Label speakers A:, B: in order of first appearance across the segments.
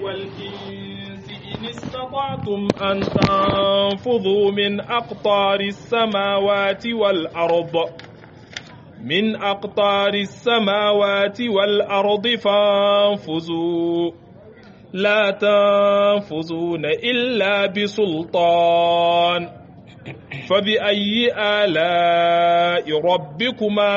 A: والإنس إن استطعتم أن تنفذوا من أقطار السماوات والأرض من أقطار السماوات والأرض فانفذوا لا تنفذون إلا بسلطان فبأي آلاء ربكما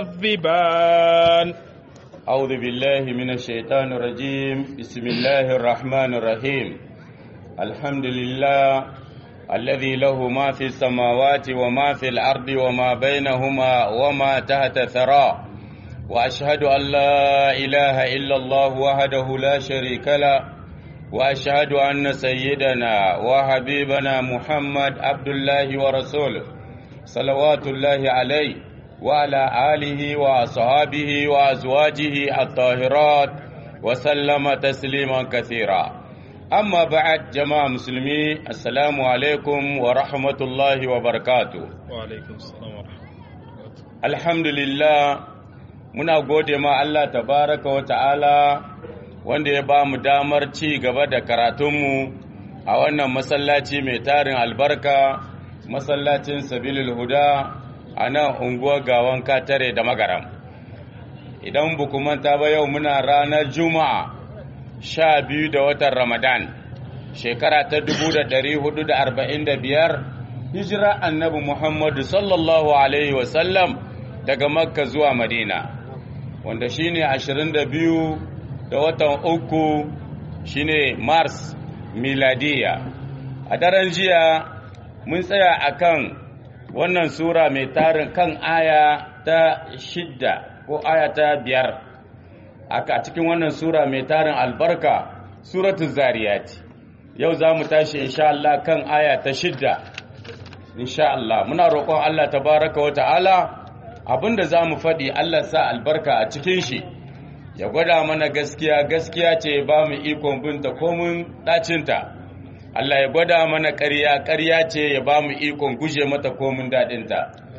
A: تكذبان
B: أعوذ بالله من الشيطان الرجيم بسم الله الرحمن الرحيم الحمد لله الذي له ما في السماوات وما في الأرض وما بينهما وما تحت ثرى وأشهد أن لا إله إلا الله وحده لا شريك له وأشهد أن سيدنا وحبيبنا محمد عبد الله ورسوله صلوات الله عليه وعلى آله وأصحابه وأزواجه الطاهرات وسلم تسليما كثيرا أما بعد جماعة مسلمي السلام عليكم ورحمة الله وبركاته
A: وعليكم السلام ورحمة الله
B: الحمد لله muna gode ma Allah tabaraka wa ta'ala wanda ya ba mu damar ci gaba da karatunmu a wannan masallaci mai tarin albarka masallacin sabilil huda a nan unguwar gawan katare da magaram idan buku manta ba yau muna ranar juma'a sha biyu da watan ramadan shekara ta dubu da ɗari hudu da arba'in da biyar hijira annabi muhammadu sallallahu alaihi wasallam daga makka zuwa madina wanda shine ashirin da biyu da watan uku shine mars miladiya a daren jiya mun tsaya akan wannan sura mai tarin kan aya ta shidda ko aya ta biyar aka cikin wannan sura mai tarin albarka suratul zariyati yau za mu tashi insha Allah kan aya ta shidda insha Allah muna roƙon Allah tabaraka wa ta'ala abinda za mu faɗi Allah sa albarka a cikin shi ya gwada mana gaskiya gaskiya ce ba mu ikon binta komin ɗacinta Allah ya gwada mana ƙarya ƙarya ce ya ba mu ikon guje mata komin daɗinta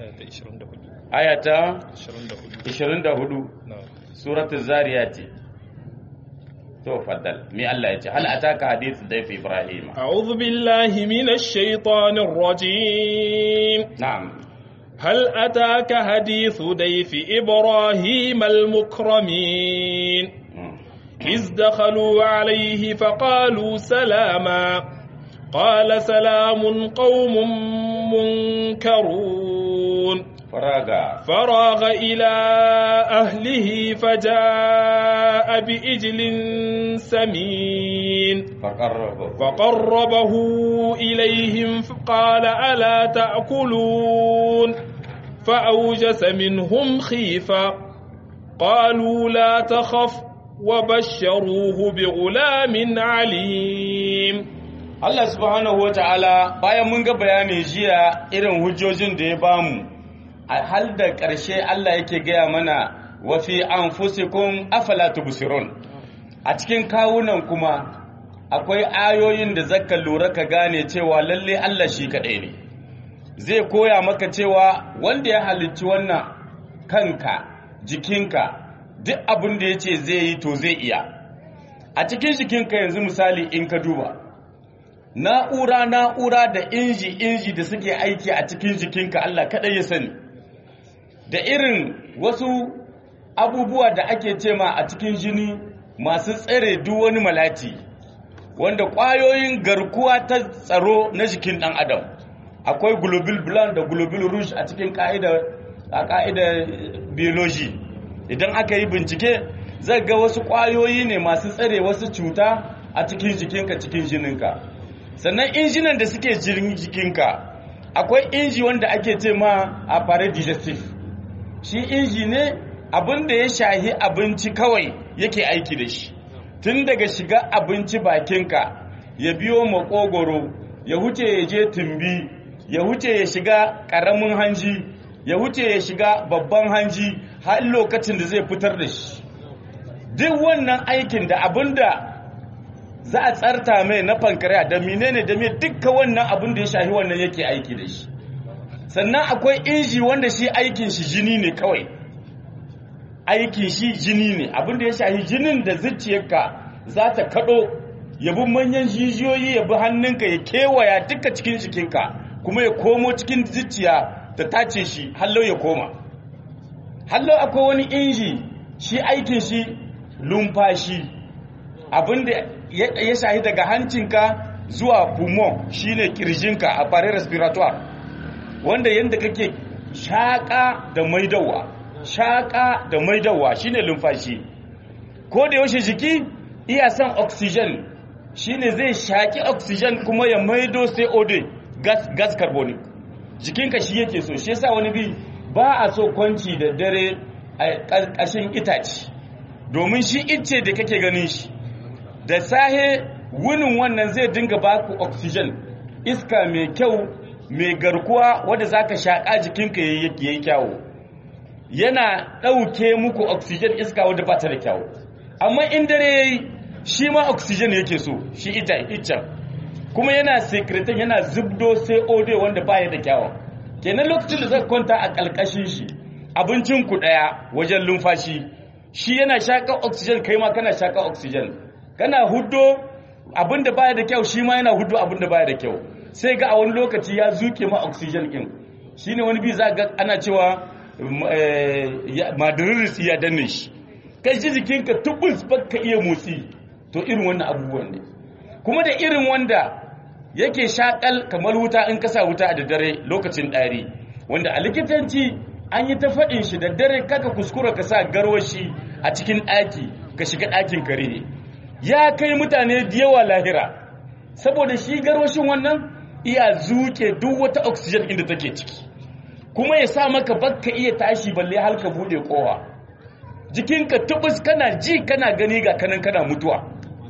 B: ayata 24 suratul zariyati to faddal mi Allah ya ce hal ataka hadith dayf ibrahim
A: a'udhu billahi minash shaitanir rajim
B: na'am
A: هل أتاك حديث ضيف إبراهيم المكرمين إذ دخلوا عليه فقالوا سلاما قال سلام قوم منكرون
B: فراغ
A: فراغ إلى أهله فجاء بإجل سمين
B: فقربه
A: فقربه إليهم قال ألا تأكلون فأوجس منهم خيفة قالوا لا تخف وبشروه بغلام عليم
B: Allah subhanahu wa ta'ala bayan mun ga bayanin jiya irin hujjojin da ya bamu a hal da ƙarshe Allah yake gaya mana wa fi anfusikum afala tubsirun a cikin kawunan kuma akwai ayoyin da zaka lura ka gane cewa lalle Allah shi kaɗai ne zai koya maka cewa wanda ya halicci wannan kanka jikinka duk abin da ya ce zai yi to zai iya a cikin jikinka yanzu misali in ka duba na'ura na'ura da inji inji da suke aiki a cikin jikinka Allah kaɗai ya sani da irin wasu abubuwa da ake cema a cikin jini masu tsare duk wani malati wanda ƙwayoyin garkuwa ta tsaro na jikin ɗan adam akwai global blood da global rouge a cikin ƙa'idar biology idan aka yi bincike zai ga wasu ƙwayoyi ne masu tsare wasu cuta a cikin jikinka cikin jininka sannan injinan da suke jikinka akwai inji wanda ake ce ma a fare digestive shi inji ne abin da ya shahi abinci kawai yake aiki da shi tun daga shiga abinci bakinka ya biyo makogoro ya huce ya je tumbi ya huce ya shiga ƙaramin hanji ya huce ya shiga babban hanji har lokacin da zai fitar da shi duk wannan aikin da abin da za a tsarta mai na fankariya da menene da me dukka wannan abin da ya shahi wannan yake aiki da shi sannan akwai inji wanda shi aikin shi jini ne kawai aikin shi jini ne abin da ya shahi jinin da zuciyarka za ta kaɗo ya bi manyan jijiyoyi ya bi hannunka ya kewaya duka cikin jikinka kuma ya komo cikin zuciya ta tace shi hallau ya koma hallau akwai wani inji shi aikin shi lumfashi abinda ya shahi daga hancinka zuwa pulmon shine kirjinka a fare respiratoire wanda yadda kake shaƙa da maidawa shaƙa da maidawa shine lumfashi ko da yaushe jiki iya son oxygen shine zai shaƙi oxygen kuma ya maido CO2 gas, gas carbonic jikinka shi yake so shi yasa wani bi ba a so kwanci da dare a ƙarƙashin itace domin shi ice da kake ganin shi da sahe wunin wannan zai dinga baku oxygen iska mai kyau mai garkuwa wadda za ka shaƙa jikinka ya yi kyawu yana ɗauke muku oxygen iska wadda ba ta da kyawu amma in dare ya yi shi ma oxygen yake so shi ita iccen kuma yana sekretan yana zubdo sai ode wanda baya da kyawun kenan lokacin da zaka kwanta a ƙalƙashin shi abincin ku ɗaya wajen lumfashi shi yana shaƙa oxygen kai ma kana shaƙa oxygen kana huddo abin da baya da kyau shi ma yana huddo abin da baya da kyau sai ga a wani lokaci ya zuke ma oxygen ɗin shine wani bi za ga ana cewa madariris ya danne shi kai ji jikinka tubus baka iya motsi to irin wannan abubuwan ne kuma da irin wanda yake shakal kamar wuta in kasa wuta a daddare lokacin ɗari wanda a likitanci an yi ta faɗin shi da dare kaka kuskura ka sa garwashi a cikin ɗaki ka shiga ɗakin kare ne ya kai mutane da yawa lahira saboda shi garwashin wannan iya zuke duk wata oxygen inda take ciki kuma ya sa maka bakka iya tashi balle har ka bude kowa jikinka tubus kana ji kana gani ga kanan kana mutuwa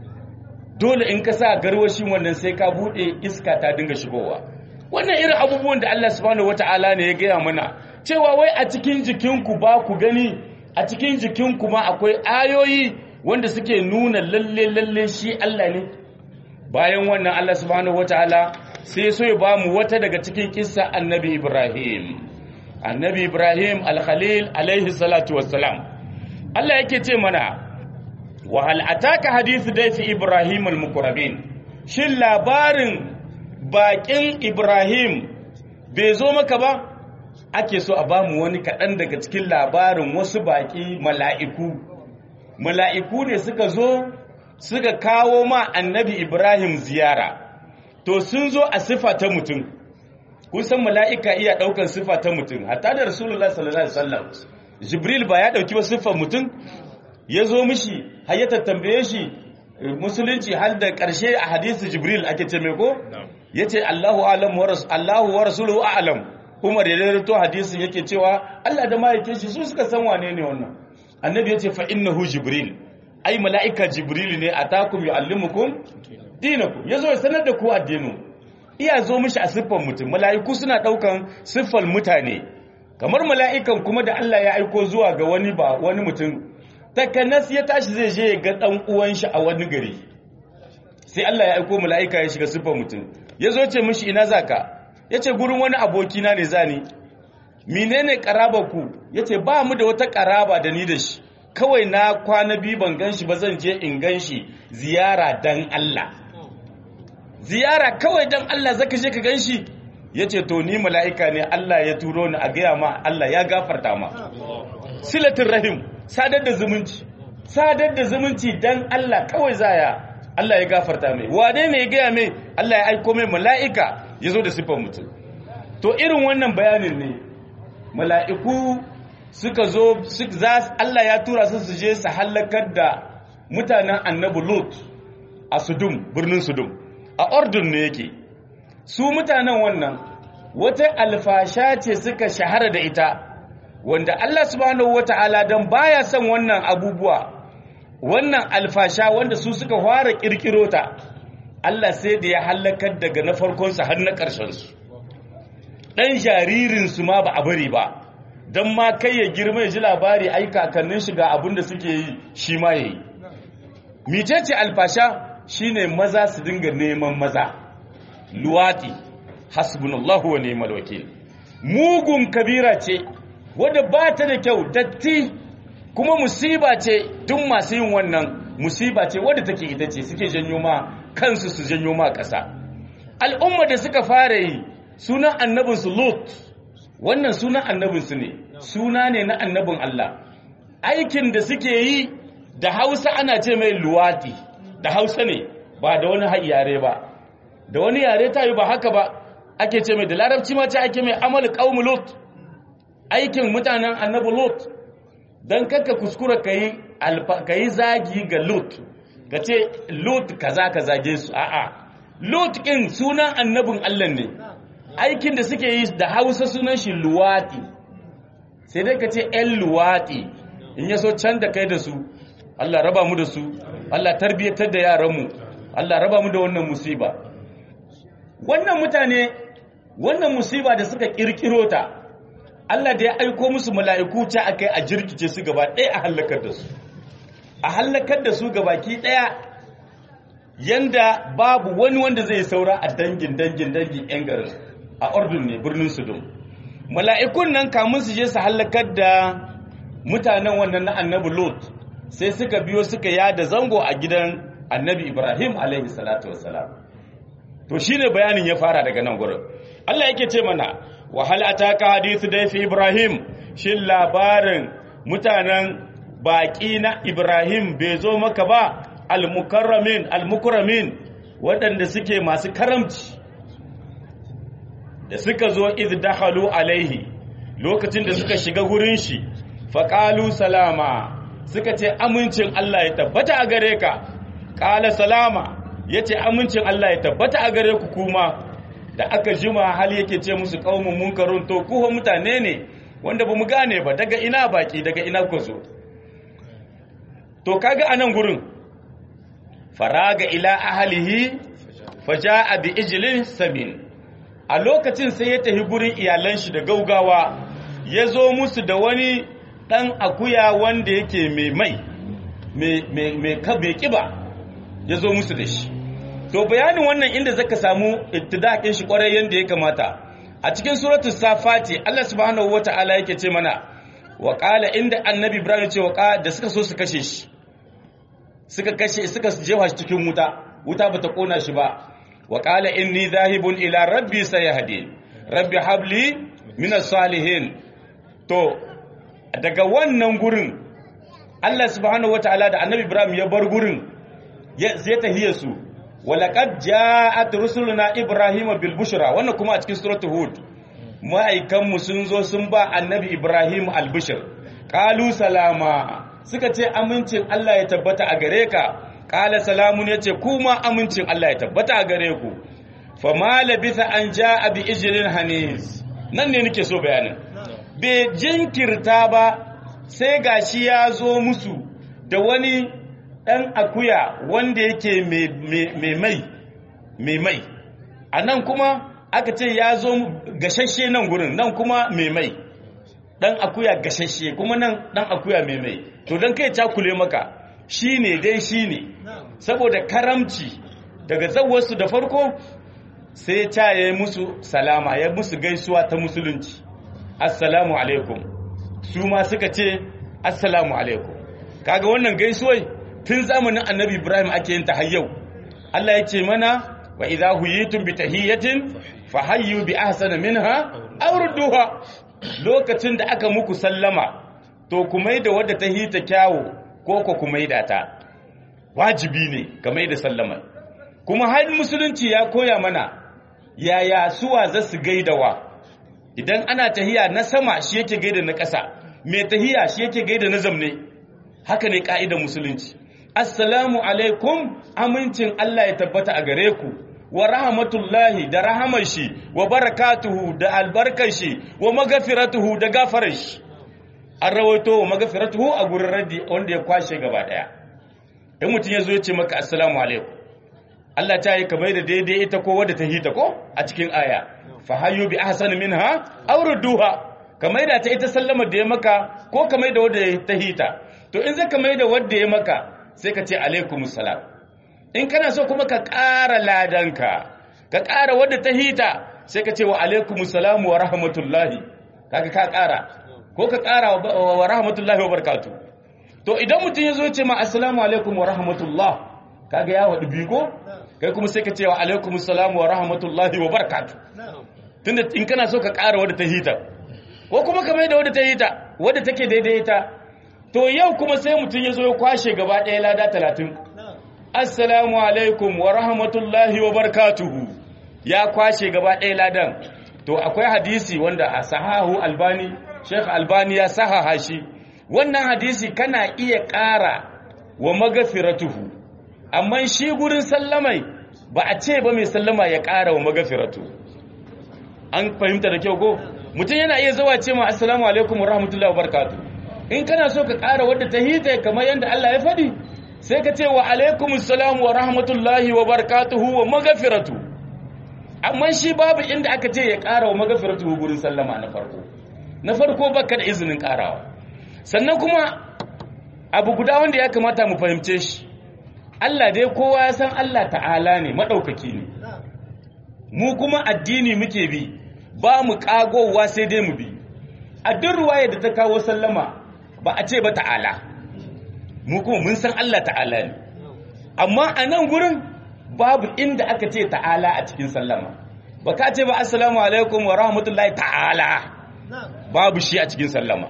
B: dole in ka sa garwashin wannan sai ka bude iska ta dinga shigowa wannan irin abubuwan da Allah subhanahu wata'ala ne ya gaya mana cewa wai a cikin jikinku ba ku gani a cikin jikinku ma akwai ayoyi wanda suke nuna lalle lalle shi Allah ne bayan wannan Allah subhanahu wata'ala sai so ya bamu wata daga cikin kissa annabi Ibrahim annabi Ibrahim al-Khalil alaihi salatu wassalam Allah yake ce mana wa hal ataka hadithu dayfi Ibrahim al-muqrabin shin labarin bakin Ibrahim bai zo maka ba ake so a bamu wani kaɗan daga cikin labarin wasu baki mala'iku mala'iku ne suka zo suka kawo ma annabi Ibrahim ziyara to sun zo a sifa ta mutum kun san mala'ika iya ɗaukar sifa ta mutum hatta da rasulullah sallallahu alaihi wasallam jibril ba ya ɗauki wasu siffar mutum ya zo mishi har ya tambaye shi musulunci har da ƙarshe a hadisi jibril ake ce mai ko ya ce allahu alam wa allahu wa rasuluhu a'lam umar ya rarrato hadisin yake cewa allah da mahaikin shi su suka san wane ne wannan annabi ya ce fa innahu jibril ai mala'ika jibril ne atakum yu'allimukum dinakum yazo ya sanar da ku addinu iya zo mishi a siffar mutum mala'iku suna daukan siffar mutane kamar mala'ikan kuma da Allah ya aiko zuwa ga wani ba wani mutum takanas ya tashi zai je ga dan uwan shi a wani gari sai Allah ya aiko mala'ika ya shiga siffar mutum yazo ce mishi ina zaka yace gurin wani aboki na ne zani menene karaba ku yace ba mu da wata karaba da ni da shi kawai na kwana biyu ban ganshi ba zan je in ganshi ziyara dan Allah ziyara kawai dan Allah zaka je ka ganshi yace to ni mala'ika ne Allah ya turo ni a gaya ma Allah ya gafarta ma silatul rahim sadar da zumunci sadar da zumunci dan Allah kawai zaya Allah ya gafarta mai wane ne ya gaya mai Allah ya aiko mai mala'ika ya zo da siffar mutum to irin wannan bayanin ne mala'iku suka zo Allah ya tura su su je su hallakar da mutanen annabi Lut a Sudum birnin Sudum a Ordun ne yake su mutanen wannan wata alfasha ce suka shahara da ita wanda Allah subhanahu wata'ala dan baya son wannan abubuwa wannan alfasha wanda su suka fara kirkiro ta Allah sai da ya hallakar daga na farkon su har na ƙarshen su dan jaririn su ma ba a bari ba dan ma kai ya girma ya ji labari ai kakannin shi ga abin da suke yi shi ma yayi micece alfasha shine maza su dinga neman maza luwati hasbunallahu wa ni'mal wakil mugun kabira ce wadda ba ta da kyau datti kuma musiba ce duk masu yin wannan musiba ce wadda take ita ce suke janyo ma kansu su janyo ma ƙasa al'umma da suka fara yi sunan annabinsu lot wannan sunan annabinsu ne suna ne na annabin Allah aikin da suke yi da hausa ana ce mai luwati da hausa ne ba da wani yare ba da wani yare ta yi ba haka ba ake ce mai da larabci ma ce ake mai amal qaum lot aikin mutanen annabi lot dan kakka kuskura kai kai zagi ga lot ka ce lot kaza ka zage su a'a lot din sunan annabin Allah ne aikin da suke yi da hausa sunan shi luwati sai dai ka ce ‘yan luwati in yaso can da kai da su Allah raba mu da su Allah tarbiyyatar da yaranmu Allah raba mu da wannan musiba wannan mutane wannan musiba da suka kirkiro ta Allah da ya aiko musu mala'iku ta akai a jirkice su gaba ɗaya a hallakar da su a hallakar da su gabaki ɗaya yanda babu wani wanda zai saura a dangin dangin dangin ‘yan garin a ordun ne birnin sudum mala'ikun nan kamun su je su hallakar da mutanen wannan na annabi lot sai suka biyo suka yada zango a gidan annabi ibrahim alaihi salatu wassalam to shine bayanin ya fara daga nan gurin Allah yake ce mana wahal ataka hadithu da fi ibrahim shin labarin mutanen baki na ibrahim bai zo maka ba al-mukarramin al-mukramin waɗanda suke masu karamci da suka zo iz dakhalu alaihi lokacin da suka shiga gurin shi faqalu salama suka ce amincin Allah ya tabbata a gare ka qala salama yace amincin Allah ya tabbata a gare ku kuma da aka jima hal yake ce musu qaumun munkarun to ku mutane ne wanda bamu gane ba daga ina baki daga ina ku zo to kaga anan gurin faraga ila ahlihi faja'a bi ijlin samin a lokacin sai ya tafi gurin iyalan shi da gaugawa ya zo musu da wani ɗan akuya wanda yake mai mai mai kiba ya zo musu da shi to bayanin wannan inda zaka samu ittidakin shi kwarai yanda ya kamata a cikin suratu safati Allah subhanahu wata'ala yake ce mana wa qala inda annabi ibrahim ce wa da suka so su kashe shi suka kashe suka jefa shi cikin wuta wuta bata kona shi ba وقال إني ذاهب إلى ربي سيهدي ربي حبلي من الصالحين to daga wannan gurin Allah subhanahu wataala da Annabi Ibrahim ya bar gurin zai tahiye su walaqad ja'at rusuluna Ibrahim bil bushra wannan kuma a cikin suratul hud ma'aikan mu sun zo sun ba Annabi Ibrahim al bushr qalu salama suka ce amincin Allah ya tabbata a gare ka Ƙala salamun ya ce, Kuma amincin Allah ya tabbata a gare ku, fa ma labisa an ja abi ijirin hanis. Nan ne nake so bayanin. Bai jinkirta ba sai gashi ya zo musu da wani ɗan akuya wanda yake mai mai, mai mai. A nan kuma aka ce ya zo gashashe nan gurin, nan kuma mai mai. Ɗan akuya gashashe, kuma nan ɗan akuya mai mai. To don kai cakule maka, shi ne dai shi ne saboda karamci daga zawarsu da farko sai ta ya musu salama ya musu gaisuwa ta musulunci assalamu alaikum su ma suka ce assalamu alaikum kaga wannan gaisuwai tun zamanin annabi ibrahim ake yin ta har yau Allah ya ce mana wa idza huyitum bi tahiyatin fa hayyu bi ahsana minha aw rudduha lokacin da aka muku sallama to kuma da wadda ta hita kyawu ko ko ku maida ta wajibi ne ka maida sallama kuma har musulunci ya koya mana yaya suwa za su gaidawa idan ana tahiya na sama shi yake gaida na ƙasa mai tahiya shi yake gaida na zamne haka ne ka'idar musulunci assalamu alaikum amincin Allah ya tabbata a gare ku wa rahmatullahi da rahamar shi wa barakatuhu da albarkar shi wa magafiratuhu da gafarar shi an rawaito wa magafiratuhu a gurin raddi wanda ya kwashe gaba daya in mutum ya zo ya ce maka assalamu alaikum Allah ta yi kamar da daidai ita ko wadda ta hita ko a cikin aya fa hayyu bi ahsani minha aw rudduha kamar da ta ita sallama da ya maka ko kamar da wadda ta hita to in zaka mai da wadda ya maka sai ka ce alaikumus salam in kana so kuma ka ƙara ladanka ka ƙara wadda ta hita sai ka ce wa alaikumus salam wa rahmatullahi kaga ka ƙara ko ka ƙara wa rahmatullahi wa barakatu to idan mutum ya zo ce ma assalamu alaikum wa rahmatullah kaga ya wadu bigo kai kuma sai ka ce wa alaikum assalamu wa rahmatullahi wa barakatuh tunda in kana so ka ƙara wadda ta hita ko kuma ka mai da wadda ta hita wadda take daidai ta to yau kuma sai mutum ya zo ya kwashe gaba ɗaya lada talatin assalamu alaikum wa rahmatullahi wa barakatuhu ya kwashe gaba ɗaya ladan to akwai hadisi wanda a sahahu albani sheikh albani ya sahaha shi wannan hadisi kana iya ƙara wa magafiratuhu amma shi gurin sallamai ba a ce ba mai sallama ya ƙara wa magafiratu an fahimta da kyau ko mutum yana iya zawa ce ma assalamu alaikum wa rahmatullahi wa barakatuh in kana so ka ƙara wadda ta hita kamar yadda Allah ya faɗi sai ka ce wa alaikum assalam wa rahmatullahi wa barakatuhu wa magafiratu amma shi babu inda aka ce ya ƙara wa magafiratu gurin sallama na farko na farko baka da izinin ƙarawa sannan kuma abu guda wanda ya kamata mu fahimce shi Allah dai kowa ya san Allah ta'ala ne maɗaukaki ne mu kuma addini muke bi ba mu ƙagowa sai dai mu bi a duk ruwaya da ta kawo sallama ba a ce ba ta'ala mu kuma mun san Allah ta'ala ne amma a nan gurin babu inda aka ce ta'ala a cikin sallama ba ka ce ba assalamu alaikum wa rahmatullahi ta'ala babu shi a cikin sallama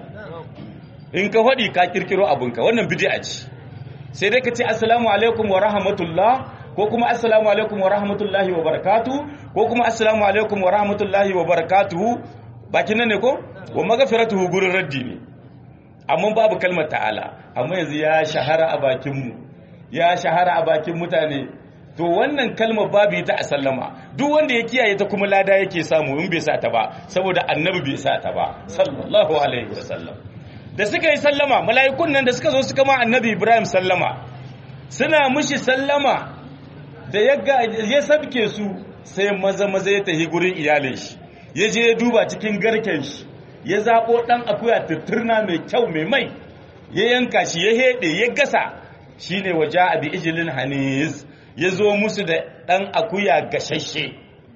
B: in ka faɗi ka kirkiro abinka wannan bid'a ce sai dai ka ce assalamu alaikum wa rahmatullah ko kuma assalamu alaikum wa rahmatullahi wa barakatuhu ko kuma assalamu alaikum wa rahmatullahi wa barakatuhu bakin nan ne ko wa magfiratuhu gurin raddi ne amma babu kalmar ta'ala amma yanzu ya shahara a bakin mu ya shahara a bakin mutane to wannan kalmar babu ita a sallama duk wanda ya kiyaye ta kuma lada yake samu in bai sa ta ba saboda annabi bai sa ta ba sallallahu alaihi wasallam da suka yi sallama mala'ikun nan da suka zo suka ma annabi ibrahim sallama suna mushi sallama da ya sabke su sai maza maza ya tafi gurin iyalin shi ya je ya duba cikin garken shi ya zaɓo ɗan akuya tutturna mai kyau mai mai ya yanka shi ya heɗe ya gasa shi ne waje abi ijilin hanis ya zo musu da ɗan akuya gashashe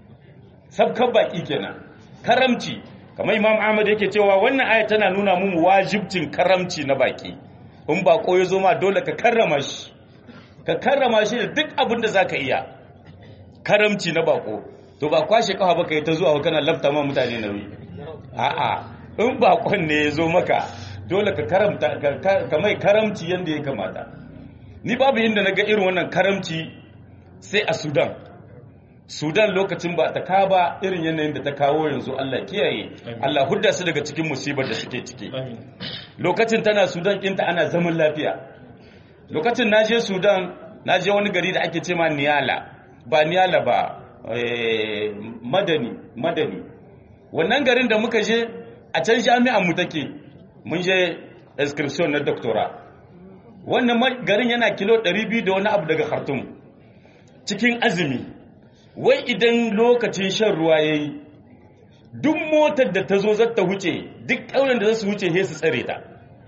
B: sabkan baƙi kenan karamci kamar imam ahmad yake cewa wannan aya tana nuna mun wajibcin karamci na baƙi in baƙo ya zo ma dole ka karrama shi ka karrama shi da duk abin da zaka iya karamci na baƙo to ba kwashe kafa ba kai ta zuwa kana lafta ma mutane nauyi a'a in baƙon ne ya zo maka dole ka karamta ka mai karamci yanda ya kamata ni babu inda na ga irin wannan karamci sai a sudan sudan lokacin ba ta kaba irin yanayin da ta kawo yanzu allah kiyaye allah hudda su daga cikin musibar da suke ciki lokacin tana sudan ɗinta ana zaman lafiya lokacin na je sudan na je wani gari da ake ce ma niyala ba niyala ba madani madani wannan garin da muka je a can jami'an mu take mun je inscription na doctora wannan garin yana kilo 200 da wani abu daga khartoum cikin azumi wai idan lokacin shan ruwa yayi duk motar da ta zo za ta wuce duk ƙauyen da za su wuce sai su tsare ta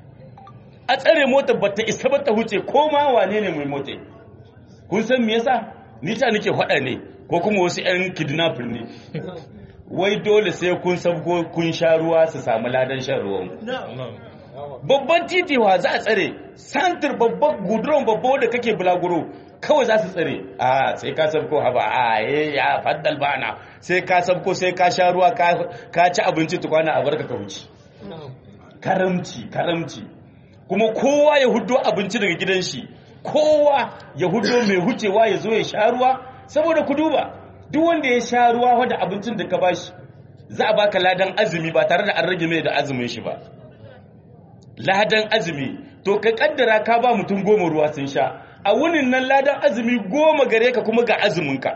B: a tsare motar ba ta isa ba ta wuce ko ma wane ne mai mota kun san me yasa ni ta nake faɗa ne ko kuma wasu 'yan kidnapper ne wai dole sai kun sabgo kun sha ruwa su samu ladan shan ruwan babban titi wa za a tsare santir babban guduron babba da kake bulaguro kawai za su tsare a sai ka sabko haba a ya faddal bana sai ka sabko sai ka sha ruwa ka ci abinci tukwana a barka ka wuce karamci karamci kuma kowa ya hudo abinci daga gidan shi kowa ya hudo mai hucewa ya zo ya sha ruwa saboda ku duba duk wanda ya sha ruwa wadda abincin da ka bashi za a baka ladan azumi ba tare da an rage mai da azumin shi ba ladan azumi to ka kaddara ka ba mutum goma ruwa sun sha a wunin nan ladan azumi goma gare ka kuma ga azuminka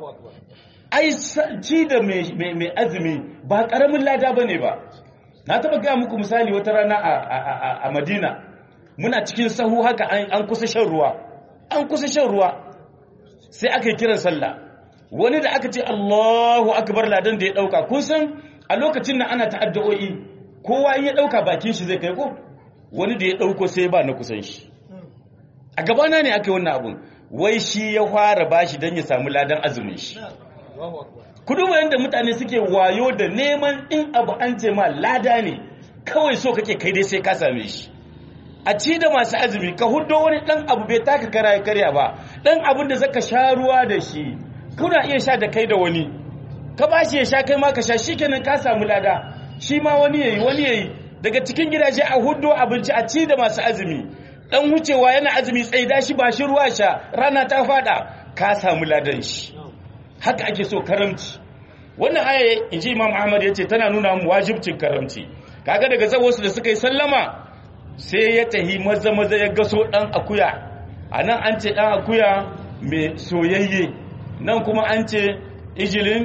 B: ai ci da mai azumi ba karamin lada bane ba na taba gaya muku misali wata rana a madina muna cikin sahu haka an kusa shan ruwa an kusa shan ruwa sai aka yi kiran sallah wani da aka ce allahu akbar ladan da ya dauka kun san a lokacin nan ana ta'addu'o'i kowa in ya dauka bakin shi zai kai ko wani da ya dauko sai ba na kusan shi a gabana ne aka yi wannan abun wai shi ya fara bashi don ya samu ladan azumin shi ku duba yadda mutane suke wayo da neman in abu an ce ma lada ne kawai so kake kai dai sai ka same shi a ci da masu azumi ka huddo wani dan abu bai taka kara ya karya ba dan abin da zaka sha ruwa da shi kuna iya sha da kai da wani ka ba shi ya sha kai ma ka sha shikenan ka samu lada shi ma wani yayi wani yayi daga cikin gidaje a huddo abinci a ci da masu azumi dan wucewa yana azumi tsaida shi ba shi ruwa sha rana ta fada ka samu ladan shi haka ake so karamci wannan aya inji imam ahmad yace tana nuna mu wajibcin karamci kaga daga zawosu da suka yi sallama sai ya tahi maza maza ya gaso dan akuya anan an ce dan akuya mai soyayye nan kuma an ce ijilin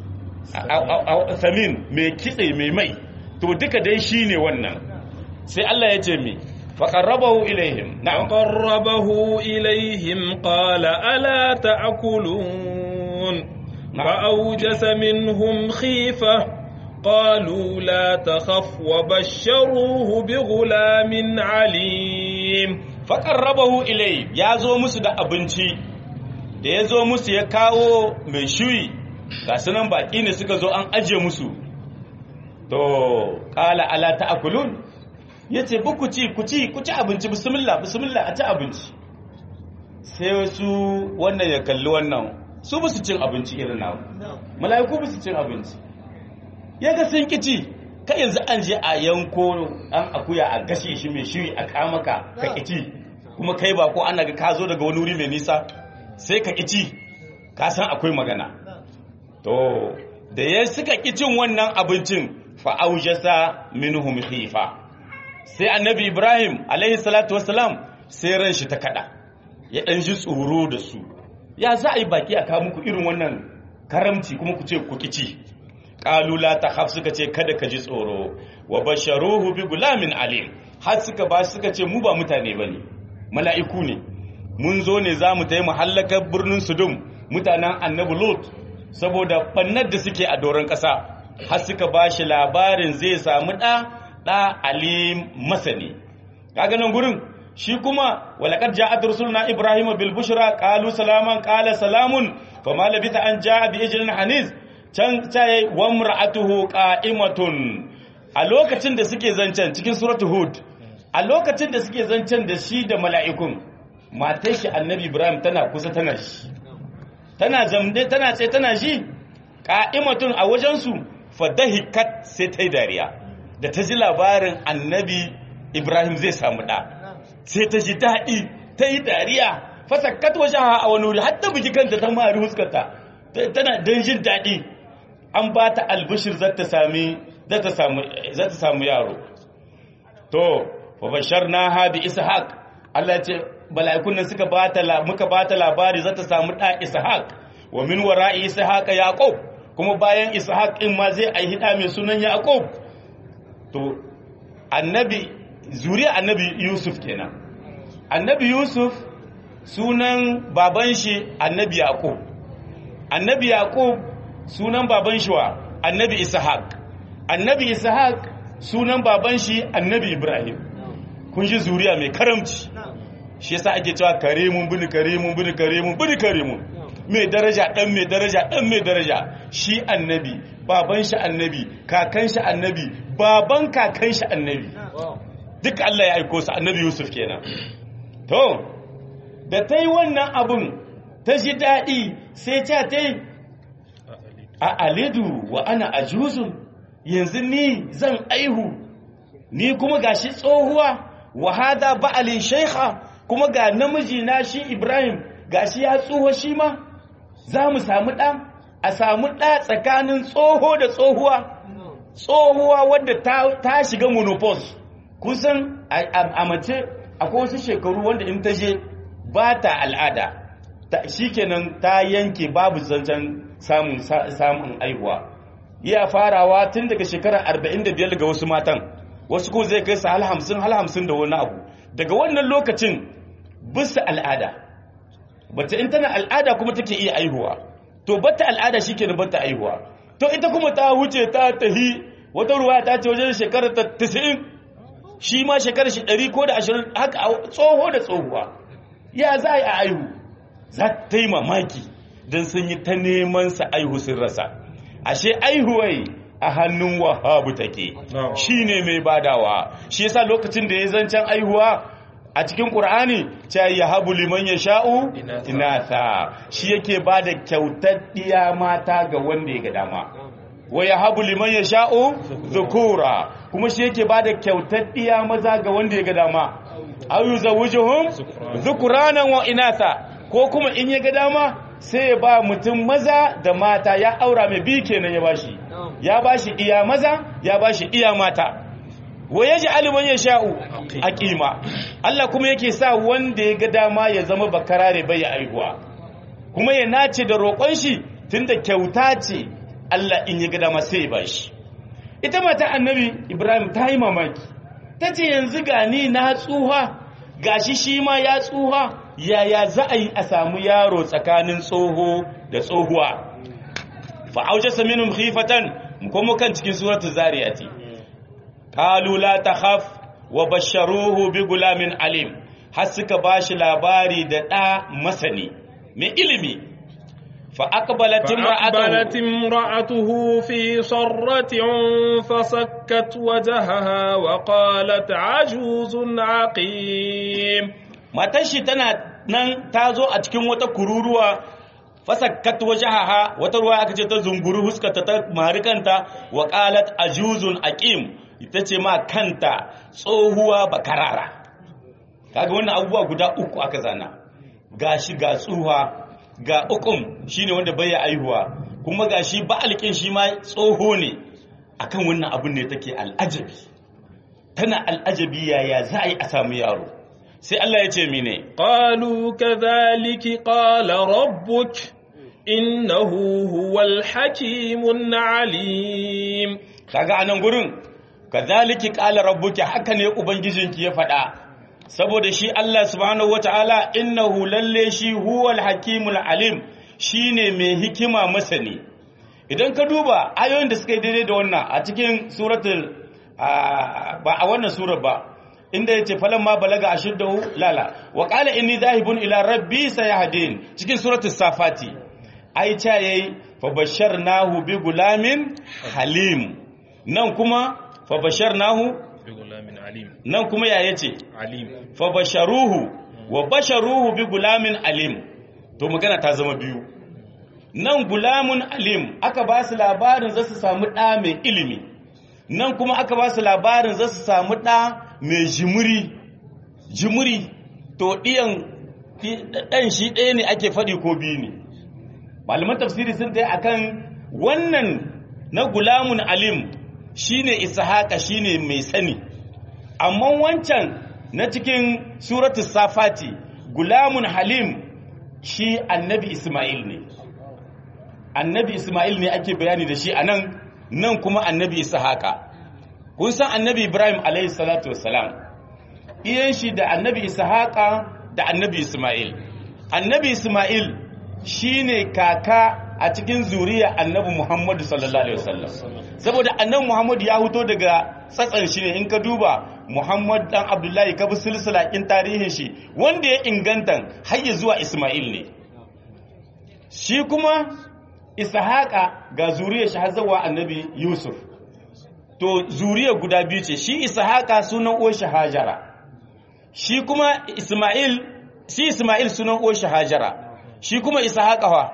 B: samin mai kitse mai mai to duka dai shine wannan sai Allah ya ce mi فقربه إليهم
A: نعم فقربه إليهم قال ألا تأكلون نعم. فأوجس منهم خيفة قالوا لا تخف وبشروه بغلام عليم
B: فقربه إليه يا زو musu da abinci da ya zo musu ya kawo mai shuyi ga sunan baki ne suka zo an aje musu to qala ala ta'kulun ya ce ku ci ku ci ku ci abinci bismillah bismillah a ci abinci sai su wannan ya kalli wannan su ba su cin abinci irin nawa mala'iku ba su cin abinci ya ga sun kici kai yanzu an je a yanko an akuya a gashe shi mai shiri a kamaka ka kici kuma kai ba ko ana ga ka zo daga wani wuri mai nisa sai ka kici ka san akwai magana to da ya suka kicin wannan abincin fa aujasa minhum khifa sai annabi ibrahim alaihi salatu wasalam sai ran shi ta kada ya dan ji tsoro da su ya za a yi baki a kawo muku irin wannan karamci kuma ku ce ku kici qalu la takhaf suka ce kada ka ji tsoro wa basharuhu bi gulamin alim har suka ba suka ce mu ba mutane bane mala'iku ne mun zo ne za mu tayi muhallakar birnin sudum mutanen annabi lut saboda bannar da suke a doron ƙasa har suka ba shi labarin zai samu ɗa ɗa alim masani kaga nan gurin shi kuma walaqad ja'at rusuluna ibrahima bil bushra qalu salaman qala salamun fama labita an ja'a bi ijlin haniz can tayi wa imra'atuhu qa'imatun a lokacin da suke zancen cikin suratul hud a lokacin da suke zancen da shi da mala'ikun matar shi annabi ibrahim tana kusa tana shi tana zamde tana tsaye tana shi qa'imatun a wajen su fadahikat sai ta yi dariya da ta ji labarin annabi ibrahim zai samu ɗa sai ta ji daɗi ta yi dariya fasakkat wajen a wani wuri hatta bugi kanta ta mari huskarta tana don jin daɗi an ba ta albishir za ta samu yaro to fa bashar na habi ishaq Allah ce bala'ikun nan suka bata muka bata labari za ta samu ɗa ishaq wa min wara'i ishaq yaqub kuma bayan ishaq in ma zai aihi ɗa mai sunan yaqub to annabi zuriya annabi yusuf kenan annabi yusuf sunan baban shi annabi yaqub annabi yaqub sunan baban shi wa annabi ishaq annabi ishaq sunan baban shi annabi ibrahim kun ji zuriya mai karamci shi yasa ake cewa karimun bin karimun bin karimun bin karimun mai daraja dan mai daraja dan mai daraja shi annabi baban shi annabi kakan shi annabi baban kakan shi annabi duk Allah ya aiko su annabi Yusuf kenan to da ta yi wannan abun ta ji daɗi sai ta ta yi a alidu wa ana ajuzun yanzu ni zan aihu ni kuma gashi tsohuwa wa hada ba'alin shaykha kuma ga namiji na shi Ibrahim gashi ya tsoho shi ma za mu samu ɗa a samu ɗa tsakanin tsoho da tsohuwa tsohuwa wadda ta shiga monopause kusan a mace akwai wasu shekaru wanda in ta je ba ta al'ada shi kenan ta yanke babu zancen samun aihuwa iya farawa tun daga shekarar 45 ga wasu matan wasu ko zai kai su hal hamsin hal hamsin da wani abu daga wannan lokacin bisa al'ada bata in tana al'ada kuma take iya aihuwa to bata al'ada shi kenan bata aihuwa to ita kuma ta wuce ta tahi wata ruwa ta ce wajen shekarar ta 90 shi ma shekarar shi 100 ko da 20 haka tsoho da tsohuwa ya za a yi a aihu za ta yi mamaki don sun yi ta neman sa aihu sun rasa ashe aihuwai a hannun wahabu take shine mai badawa shi yasa lokacin da ya zancen aihuwa a cikin qur'ani ta yahabu liman yasha'u inatha shi yake bada kyautar diya mata ga wanda ya ga dama wa yahabu liman yasha'u dhukura kuma shi yake bada kyautar diya maza ga wanda ya ga dama aw yuzawwijuhum dhukuranan wa inatha ko kuma in ya ga dama sai ya ba mutum maza da mata ya aura mai bi kenan ya bashi ya bashi iya maza ya bashi iya mata wa yaji aliman ya sha'u aqima Allah kuma yake sa wanda ya ga dama ya zama bakarare bai ya aihuwa kuma ya nace da roƙon shi tunda kyauta ce Allah in ya ga dama sai ya bashi ita mata annabi Ibrahim ta yi mamaki tace yanzu gani na tsuha gashi shi ma ya tsuha yaya za a yi a samu yaro tsakanin tsoho da tsohuwa fa'auce saminun khifatan kuma kan cikin suratul zariyati qalu la takhaf wa basharuhu bi gulamin alim har suka bashi labari da da masani mai ilimi fa aqbalat
A: فأقبلت امرأته في صرة فسكت وجهها وقالت عجوز عقيم
B: matan shi tana nan ta zo a cikin wata kururuwa fasakkat wajahaha wata ruwa aka ce ta zunguru huskata ta marikanta wa qalat ajuzun aqim ita ce ma kanta tsohuwa bakarara kaga wannan abubuwa guda uku aka zana gashi ga tsuha ga ukum shine wanda bai aihuwa kuma gashi ba alƙin shi ma tsoho ne akan wannan abun ne take al'ajabi tana al'ajabi yaya za a yi a samu yaro sai Allah ya ce mine
A: qalu kadhalika qala rabbuk innahu huwal hakimun alim
B: kaga anan gurin kadhalika qala rabbuki haka ne ubangijinki ya faɗa saboda shi Allah subhanahu wataala innahu lalle shi huwal hakimul alim shine mai hikima masani idan ka duba ayoyin da suka yi daidai da wannan a cikin suratul ba a wannan surar ba inda yace falamma balaga ashiddahu lala wa qala inni dhahibun ila rabbi sayahdin cikin suratul safati ai cha yayi fa basharnahu bi gulamin halim nan kuma fa basharnahu
A: bi gulamin alim
B: nan kuma ya yace
A: alim
B: fa basharuhu wa basharuhu bi gulamin alim to magana ta zama biyu nan gulamun alim aka ba su labarin za su samu ɗa mai ilimi nan kuma aka ba su labarin za su samu ɗa mai jimuri jimuri to ɗiyan ɗan shi ɗaya ne ake faɗi ko biyu ne malaman tafsiri sun tai akan wannan na gulamun alim shine ishaqa shine mai sani amma wancan na cikin suratul safati gulamun halim shi annabi isma'il ne annabi isma'il ne ake bayani da shi anan nan kuma annabi ishaqa kun san annabi ibrahim alayhi salatu wassalam iyan shi da annabi ishaqa da annabi isma'il annabi isma'il shine kaka a cikin zuriya annabi muhammadu sallallahu alaihi wasallam saboda annabi muhammadu ya huto daga tsatsan shi ne in ka duba muhammad dan abdullahi ka bi silsila in tarihin shi wanda ya inganta har ya zuwa isma'il ne shi kuma ishaqa ga zuriyar shi har zuwa annabi yusuf to zuriyar guda biyu ce shi ishaqa sunan uwar shi hajara shi kuma isma'il shi isma'il sunan uwar shi hajara shi kuma ishaqa fa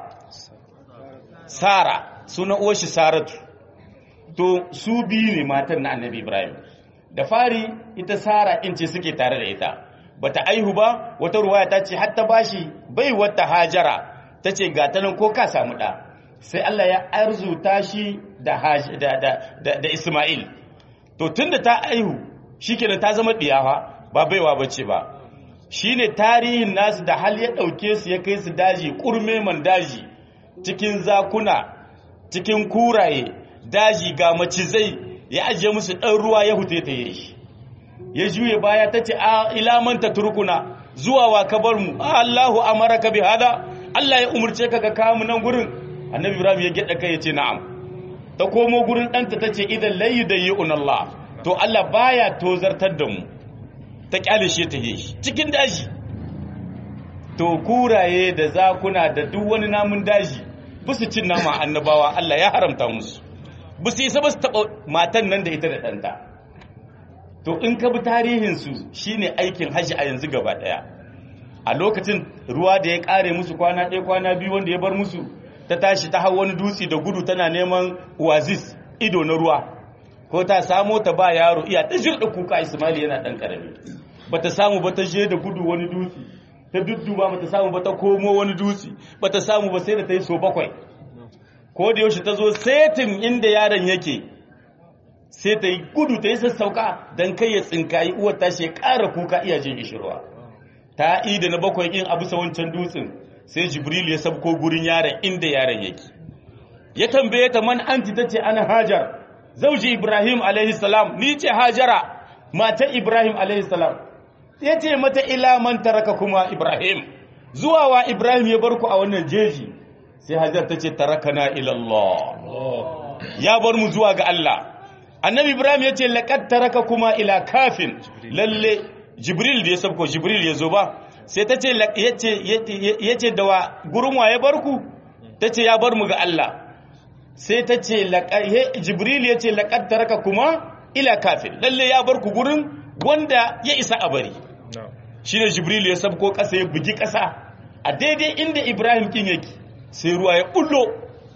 B: sara sunan uwar shi saratu to su biyu ne matan na annabi ibrahim da fari ita sara in ce suke tare da ita bata aihu ba wata ruwaya ta ce hatta bashi bai wata hajara ta ce ga ta nan ko ka samu ɗa sai Allah ya arzuta shi da, da, da, da, Ismail to tunda ta aihu shikenan ta zama ɗiyawa ba baiwa bace ba shine tarihin nasu da hal ya ɗauke su ya kai su daji kurme man daji cikin zakuna cikin kuraye daji ga macizai ya ajiye musu ɗan ruwa ya hute ta yi ya juye baya ta ce a ilamanta turkuna zuwa wa ka bar mu Allahu amaraka bi hada Allah ya umurce ka ka kawo mu nan gurin annabi Ibrahim ya gyaɗa kai ya ce na'am ta komo gurin ɗanta ta ce idan layi da yi Allah to Allah baya tozartar da mu ta kyale shi ta yi cikin daji to kuraye da zakuna da duk wani namun daji su cin nama annabawa Allah ya haramta musu ba su isa ba su taɓa matan nan da ita da ɗanta to in ka bi tarihinsu shine aikin hajji a yanzu gaba ɗaya a lokacin ruwa da ya ƙare musu kwana ɗaya kwana biyu wanda ya bar musu ta tashi ta hau wani dutse da gudu tana neman oasis ido na ruwa ko ta samo ta ba yaro iya ta jirɗa kuka ismaili yana ɗan ƙarami ba ta samu ba ta je da gudu wani dutse ta dudduba ba ta samu ba ta komo wani dutse ba ta samu ba sai da ta yi so bakwai ko da yaushe ta zo setin inda yaron yake sai ta yi gudu ta yi sassauka don kai ya tsinkayi uwar ta shi ƙara kuka iya jin ishirwa ta yi da na bakwai in abu sa wancan dutsen sai jibril ya sabko gurin yaron inda yaron yake ya tambaye ta man anti ta ce ana hajar zauji ibrahim alaihi salam ni ce hajara mata ibrahim alaihi salam ya ce mata ila man taraka kuma ibrahim zuwa wa ibrahim ya bar ku a wannan jeji sai hajar ta ce tarakana ilallah ya bar mu zuwa ga Allah annabi ibrahim ya ce laqad taraka kuma ila kafin lalle jibril da ya sabko jibril ya zo ba sai ta ce yace da wa gurin wa ya bar ku ta ce ya bar mu ga Allah sai ta ce jibril ya ce laqad taraka kuma ila kafin lalle ya bar ku gurin wanda ya isa a bari shine jibril ya sabko kasa ya bugi kasa a daidai inda ibrahim kin yake sai ruwa ya bullo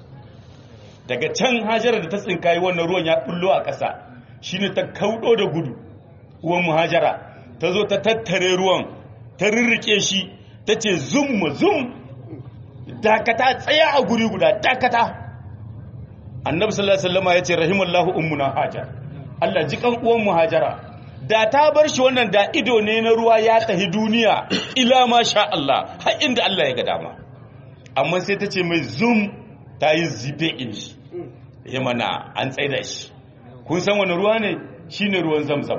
B: daga can hajara da ta tsinkayi wannan ruwan ya bullo a ƙasa shine ta kaudo da gudu uwan muhajara ta zo ta tattare ruwan ta rirrike shi ta ce zum zum dakata tsaya a guri guda dakata annabi sallallahu alaihi wasallam ya ce rahimallahu ummuna hajar Allah ji kan uwan muhajara da ta bar shi wannan da ido ne na ruwa ya tahi duniya ila ma sha Allah har inda Allah ya ga dama amma sai ta ce mai zoom ta yi zibe in shi ya mana an tsaida shi kun san wani ruwa ne shi ne ruwan zamzam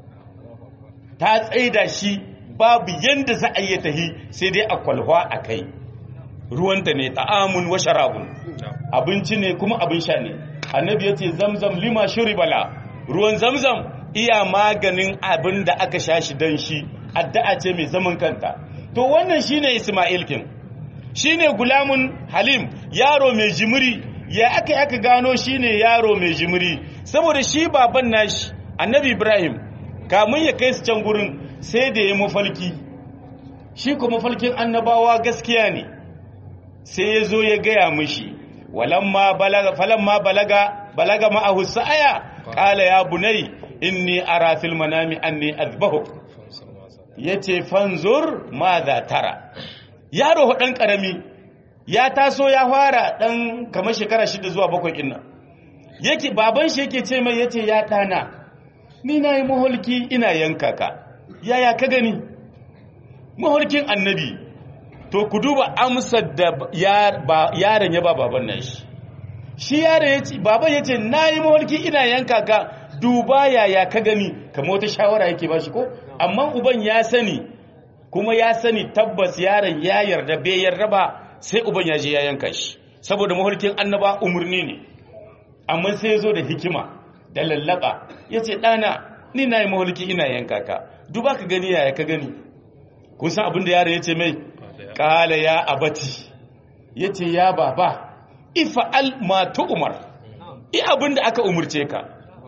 B: ta tsaida shi babu yadda za a yi tahi sai dai a kwalwa a kai ruwanta ne ta'amun wa sharabun abinci ne kuma abin sha ne annabi ya ce zamzam lima bala ruwan zamzam iya maganin abin da aka sha shi don shi addu'a ce mai zaman kanta to wannan shine isma'il kin shine gulamun halim yaro mai jimiri ya aka aka gano shine yaro mai jimiri saboda shi baban nashi annabi ibrahim kamun ya kai su can gurin sai da ya mafalki shi kuma mafalkin annabawa gaskiya ne sai ya zo ya gaya mishi walamma balaga falamma balaga balaga ma'ahu sa'aya qala ya bunai inni ara fil manami anni azbahuk yace fanzur madha tara yaro dan karami ya taso ya fara dan kamar shekara shida zuwa bakwai kinna yake baban shi yake ce mai yace ya dana ni nayi muhulki ina yanka ka yaya ka gani muhulkin annabi to ku duba amsar da yaron ya ba baban nan shi shi yaron yace baban yace nayi muhulki ina yanka ka duba yaya ka gani kamar wata shawara yake ba shi ko amma uban ya sani kuma ya sani tabbas yaron ya yarda bai yarda ba sai uban ya je ya yanka shi saboda mahulkin annaba umarni ne amma sai ya zo da hikima da lallaba ya ce ɗana ni na yi mahulki ina yanka ka duba ka gani yaya ka gani kun san abin da yaron ya ce mai ƙala ya abati ya ce ya baba ifa'al ma umar i abin da aka umurce ka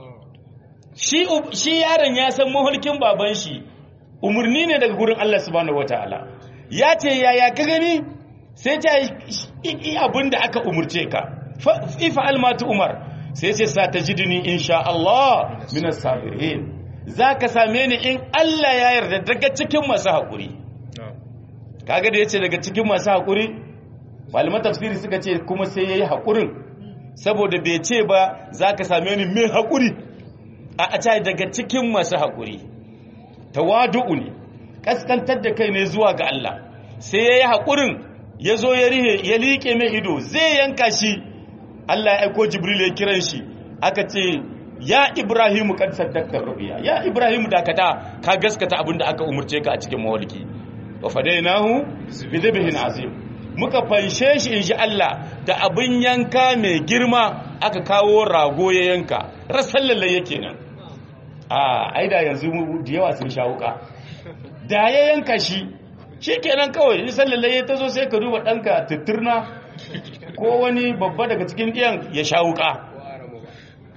B: shi yaron ya san mahulkin baban shi umarni ne daga gurin Allah subhanahu wataala ya ce yaya ka gani sai ta yi abin da aka umurce ka ifa almatu umar sai sai sa ta jidini insha Allah minas sabirin za ka same ni in Allah ya yarda daga cikin masu haƙuri kaga da ya ce daga cikin masu haƙuri malaman tafsiri suka ce kuma sai ya yi haƙurin saboda bai ce ba za ka same ni mai haƙuri a a daga cikin masu haƙuri tawadu'u ne kaskantar da kai ne zuwa ga Allah sai ya yi haƙurin ya zo ya rihe ya liƙe mai ido zai yanka shi Allah ya aiko Jibril ya kiran shi aka ce ya Ibrahimu kan saddakta rubiya ya Ibrahimu dakata ka gaskata abin da aka umurce ka a cikin mawalki wa fadainahu bi dhibhin azim muka fanshe shi inji Allah da abin yanka mai girma aka kawo rago ya yanka rasallalle yake nan a aida yanzu da yawa sun shawuka da ya yanka shi shi kenan kawai in sallallaye ta zo sai ka duba ɗanka tutturna ko wani babba daga cikin ɗiyan ya sha wuka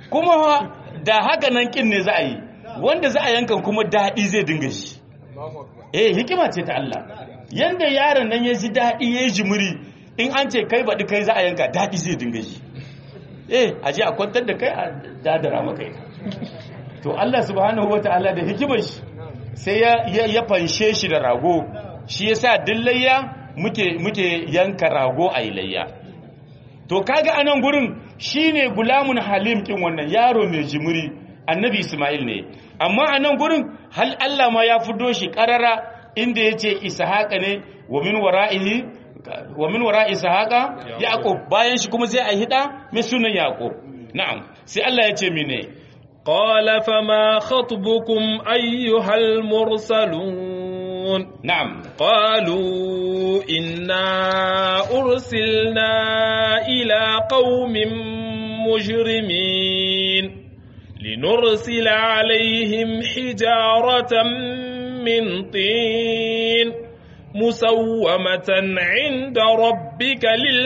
B: kuma da haka nan kin ne za a yi wanda za a yankan kuma daɗi zai dinga shi eh hikima ce ta Allah yanda yaron nan ya ji daɗi ya yi jimiri in an ce kai baɗi kai za a yanka daɗi zai dinga shi eh a je a kwantar da kai a dadara maka ita to Allah subhanahu wata'ala da hikimar shi sai ya ya fanshe shi da rago shi yasa dillayya muke muke yanka rago a layya to kaga anan gurin shine gulamun halim kin wannan yaro mai jimiri annabi Ismail ne amma anan gurin hal Allah ma ya fido shi karara inda yace Ishaqa ne wa min wara'ihi wa min wara'i Ishaqa Yaqub bayan shi kuma sai a hida mai sunan Yaqub na'am sai Allah ya ce mine
A: قال فما خطبكم أيها المرسلون
B: na'am
A: قالوا إنا أرسلنا إلى قوم مجرمين لنرسل عليهم حجارة من طين مسومة عند ربك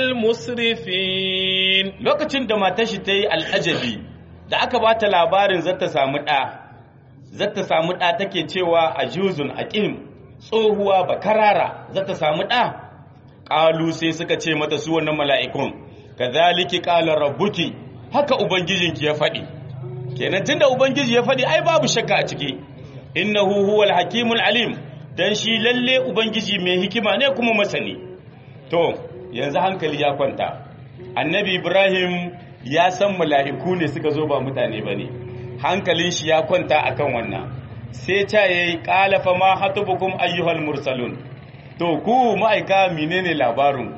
A: للمسرفين
B: lokacin da matar shi ta yi al'ajabi da aka ba ta labarin zata samu ɗa zata samu ɗa take cewa a juzun a ƙim tsohuwa ba karara zata samu ɗa ƙalu sai suka ce mata su wannan mala'ikun ka zaliki ƙalar rabbuki haka ubangijinki ya faɗi kenan tunda ubangiji ya faɗi ai babu shakka a ciki innahu huwal hakimul alim dan shi lalle ubangiji mai hikima ne kuma masani to yanzu hankali ya kwanta annabi ibrahim ya san mala'iku ne suka zo ba mutane ba ne hankalin shi ya kwanta akan wannan sai ta yi ƙalafa ma hatubukum ayyuhal mursalun to ku ma'aika menene labarin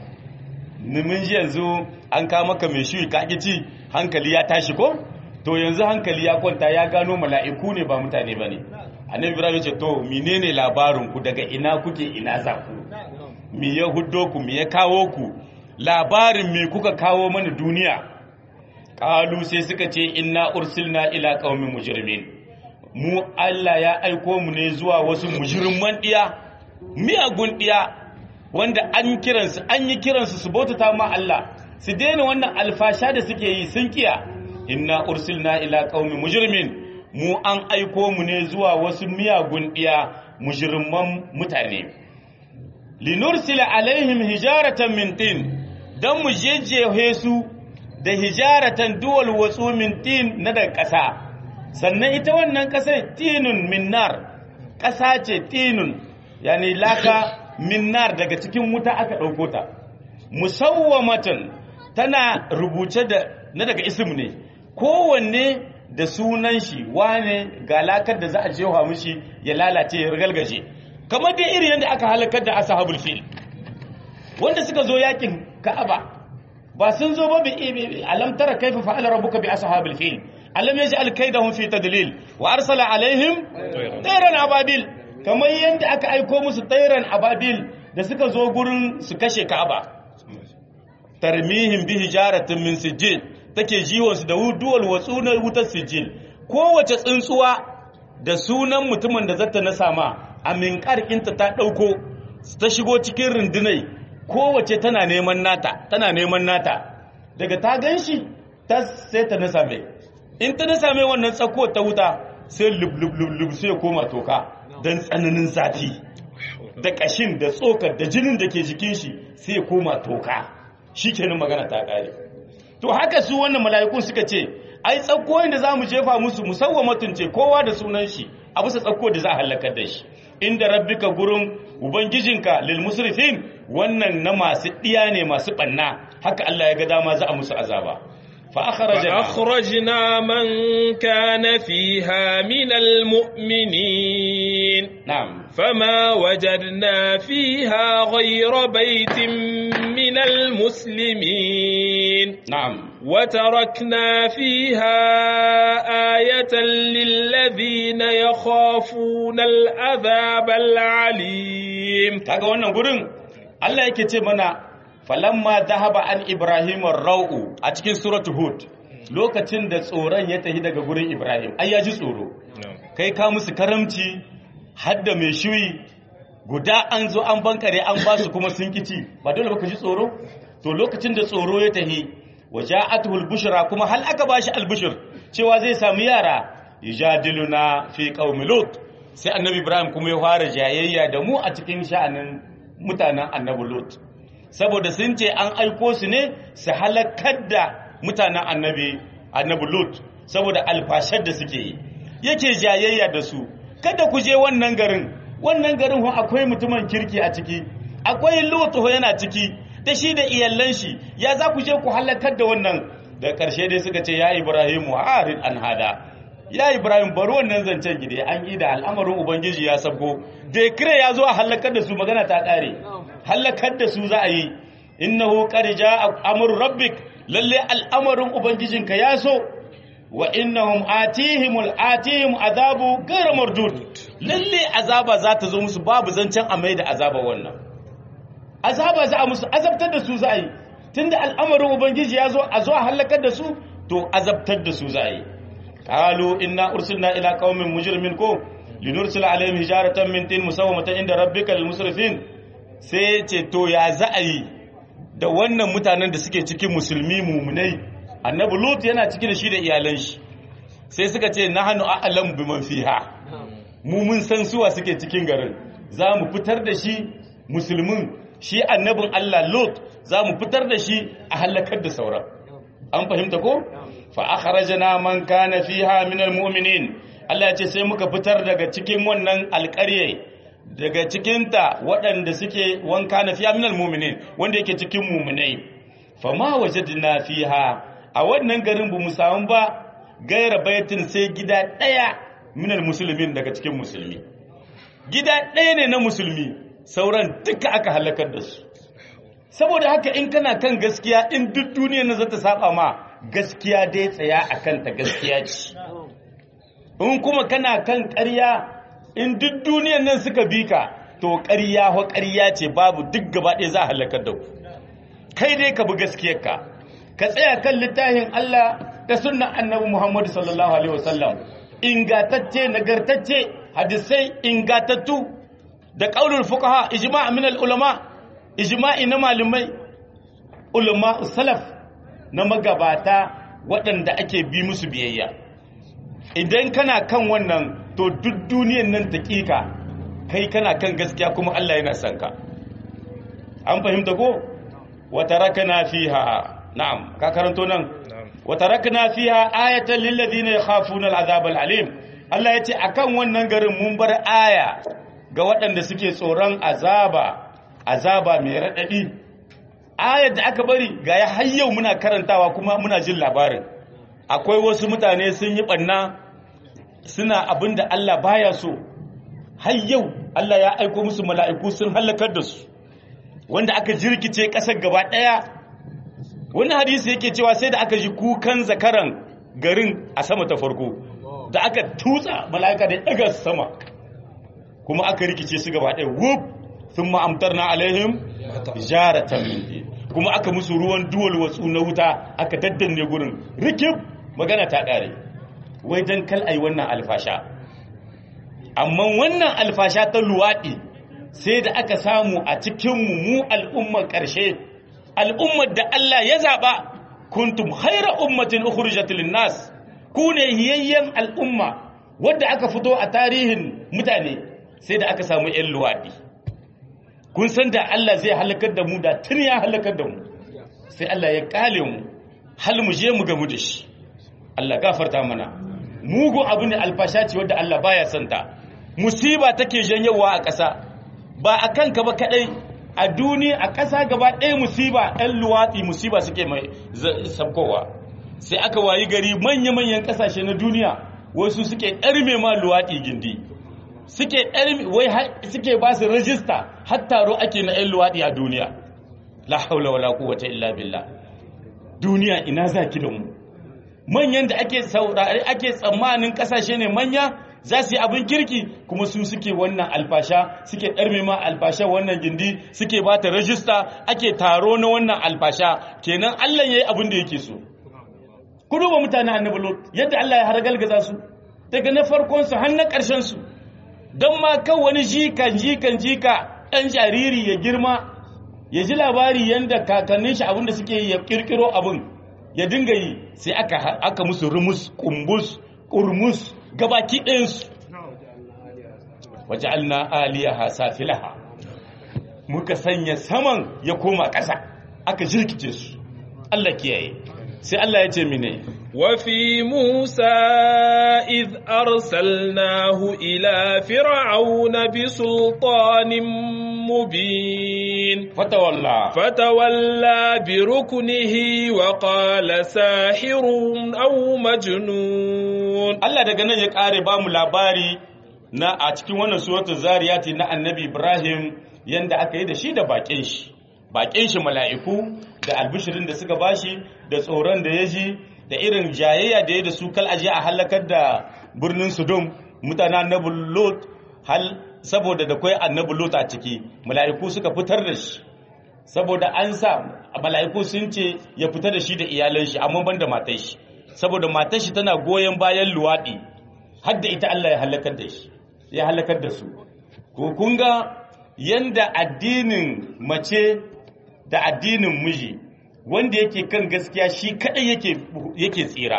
B: mun ji yanzu an kama maka mai shi kakici hankali ya tashi ko to yanzu hankali ya kwanta ya gano mala'iku ne ba mutane ba ne annabi ibrahim ce to menene labarin ku daga ina kuke ina za ku me ya huddo ku me ya kawo ku labarin me kuka kawo mana duniya qalu sai suka ce inna ursilna ila qaumin mujrimin mu Allah ya aiko mu ne zuwa wasu mujrimman diya miyagun diya wanda an kiransu an yi kiransu su bautata ma Allah su daina wannan alfasha da suke yi sun kiya inna ursilna ila qaumin mujrimin mu an aiko mu ne zuwa wasu miyagun diya mujrimman mutane linursila alaihim hijaratan min tin dan mu jejjehe su da hijaratan duwal watsu min tin na daga ƙasa sannan ita wannan ƙasar tinun min nar ƙasa ce tinun yani laka min nar daga cikin wuta aka ɗauko ta musawwamatan tana rubuce da na daga ism ne kowanne da sunan shi wane ga lakar da za a jewa mishi ya lalace ya rigalgaje kamar dai irin yadda aka halakar da ashabul fil wanda suka zo yakin ka'aba ba sun zo ba bi alam tara kaifa fa'ala rabbuka bi ashabil fil alam yaj'al kaydahum fi tadlil wa arsala alaihim tayran ababil kamar yadda aka aiko musu tayran ababil da suka zo gurin su kashe ka'aba tarmihim bi hijaratin min sijil take jiwon su da duwal watsunar wutar sijil kowace tsuntsuwa da sunan mutumin da zata na sama a minƙarƙinta ta ɗauko ta shigo cikin rundunai kowace tana neman nata tana neman nata daga ta gan shi ta sai ta nasa mai in ta nasa mai wannan tsako ta wuta sai lub sai ya koma toka don tsananin zafi da ƙashin da tsokar da jinin da ke jikin shi sai ya koma toka shi kenan magana ta ƙare to haka su wannan mala'ikun suka ce ai tsakkoyin da za mu jefa musu musawwamatun ce kowa da sunan shi a bisa tsakko da za a halakar da shi inda rabbika gurin ubangijinka lil musrifin wannan na masu diya ne masu banna haka Allah ya ga dama za a musu azaba fa akhrajna
A: فأخرجنا من كان فيها من المؤمنين
B: na'am
A: فما وجدنا فيها غير بيت من المسلمين
B: na'am
A: وتركنا فيها آية للذين يخافون العذاب العليم
B: kaga wannan gurin Allah yake ce mana falamma dhahaba an ibrahim ar-ra'u a cikin suratu hud lokacin da tsoron ya tafi daga gurin ibrahim ai ya ji tsoro kai ka musu karamci hadda mai shuyi guda an zo an bankare an ba su kuma sun kici ba dole ba ka ji tsoro to lokacin da tsoro ya tahi waja'atuhu al-bushra kuma hal aka bashi al-bushr cewa zai samu yara yajadiluna fi qaumi lut sai annabi ibrahim kuma ya fara jayayya da mu a cikin sha'anin mutanen annabi lut saboda sun ce an aiko su ne su halakar da mutanen annabi annabi lut saboda alfashar da suke yi yake jayayya da su kada ku je wannan garin wannan garin ho akwai mutumin kirki a ciki akwai lut ho yana ciki da shi da iyallan shi ya za ku je ku halakar da wannan da ƙarshe dai suka ce ya ibrahimu harid an hada ya ibrahim bari wannan zancen gide an yi da al'amarin ubangiji ya sabgo dekire ya zo a halakar da su magana ta ƙare halakar da su za a yi innahu qad jaa amru rabbik lalle al'amarin ubangijinka ya so wa innahum atihimul atihim azabu ghayra mardud lalle azaba za ta zo musu babu zancen a mai da azaba wannan azaba za a musu azabtar da su za a yi tunda al'amarin ubangiji ya zo a zo a halakar da su to azabtar da su za a yi qalu inna ursilna ila qaumin mujrimin ko linursila alaihim hijaratan min tin musawwamatan inda rabbika lil musrifin sai ce to ya za a yi da wannan mutanen da suke cikin musulmi mumunai annabi lut yana ciki da shi da iyalan shi sai suka ce nahnu a'lamu biman fiha mu mun san suwa suke cikin garin za mu fitar da shi musulmin shi annabin Allah lut za mu fitar da shi a halakar da sauran an fahimta ko fa akhrajna man kana fiha min almu'minin Allah ya ce sai muka fitar daga cikin wannan alƙarye daga cikinta waɗanda suke wanka na fiya minal muminin wanda yake cikin muminai fama wajadna fiha a wannan garin bu mu samu ba gaira baitin sai gida ɗaya minal musulmin daga cikin musulmi gida ɗaya ne na musulmi sauran duka aka halakar da su saboda haka in kana kan gaskiya in duk duniyar na zata saba ma gaskiya dai tsaya a kanta gaskiya ce in kuma kana kan ƙarya in duk duniyar nan suka bi ka to ƙarya ho ƙarya ce babu duk gaba ɗaya za a halakar da ku kai dai ka bi gaskiyarka ka tsaya kan littafin Allah da sunnan annabi Muhammad sallallahu alaihi wasallam ingatacce nagartacce hadisai ingatattu da qaulul fuqaha ijma' min al ulama ijma'i na malamai ulama salaf na magabata waɗanda ake bi musu biyayya idan kana kan wannan to duk duniyan nan taƙiƙa kai kana kan gaskiya kuma Allah yana son ka an fahimta ko wata rakana fiha na'am ka karanto nan wata rakana fiha ayatan lil ladina yakhafuna al'azab al'alim Allah yace akan wannan garin mun bar aya ga waɗanda suke tsoron azaba azaba mai radadi ayar da aka bari ga ya hayyau muna karantawa kuma muna jin labarin akwai wasu mutane sun yi ɓanna suna abin da Allah baya so har yau Allah ya aiko musu mala'iku sun halakar da su wanda aka jirkice ƙasar gaba ɗaya wani hadisi yake cewa sai da aka ji kukan zakaran garin a sama ta farko da aka tutsa mala'ika da ɗaga sama kuma aka rikice su gaba ɗaya wuf sun ma'amtar na alaihim jaratan min kuma aka musu ruwan duwal watsu na wuta aka daddanne gurin rikib magana ta ƙare wai don kal ai wannan alfasha amma wannan alfasha ta luwaɗi sai da aka samu a cikinmu mu al'ummar ƙarshe al'ummar da Allah ya zaɓa kuntum haira ummatin ukhrijat nas ku ne hiyayyen al'umma wadda aka fito a tarihin mutane sai da aka samu 'yan luwaɗi kun san da Allah zai halakar da mu da tun ya halakar da mu sai Allah ya kale mu hal mu je mu gamu da shi Allah gafarta mana mugun abu ne alfasha ce wadda Allah baya santa musiba take janyowa a ƙasa ba a kanka ba kadai a duniya a ƙasa gaba ɗaya musiba ɗan luwatsi musiba suke mai sabkowa sai aka wayi gari manya-manyan ƙasashe na duniya wasu suke ɗarme ma luwatsi gindi suke ɗarme wai suke ba su rajista har taro ake na ɗan luwatsi a duniya la haula wala quwwata illa billah duniya ina zaki da mu manyan da ake saurari ake tsammanin kasashe ne manya za su yi abin kirki kuma su suke wannan alfasha suke ɗarme ma alfasha wannan gindi suke ba ta rajista ake taro na wannan alfasha kenan Allah ya yi abin da yake so ku duba mutane annabi lot yadda Allah ya hargalgaza su daga na farkon su har na ƙarshen su don ma kan wani jikan jikan jika ɗan jariri ya girma ya ji labari yadda kakannin shi abin da suke yi ya kirkiro abin ya dinga yi sai aka aka musu rumus kumbus kurmus gabaki ɗayansu waja'alna aliyaha safilaha muka sanya saman ya koma ƙasa aka jirkice su Allah kiyaye sai Allah ya ce mine
A: وفي موسى إذ أرسلناه إلى فرعون بسلطان مبين
B: fatawalla
A: فتولى بركنه وقال ساحر أو مجنون
B: Allah daga nan ya ƙare ba mu labari na a cikin wannan suratul zariyati na annabi Ibrahim yanda aka yi da shi da bakin shi bakin shi mala'iku da albishirin da suka bashi da tsoron da ya ji da irin jayayya da ya da su kal aje a halakar da birnin Sodom mutanen annabi Lot hal saboda da kai annabi Lot a ciki mala'iku suka fitar da shi saboda an sa mala'iku sun ce ya fita da shi da iyalan shi amma ban da matar shi saboda matar shi tana goyon bayan luwaɗi har da ita Allah ya halakar da shi ya halakar da su ko kun ga yanda addinin mace da addinin miji wanda yake kan gaskiya shi kadai yake yake tsira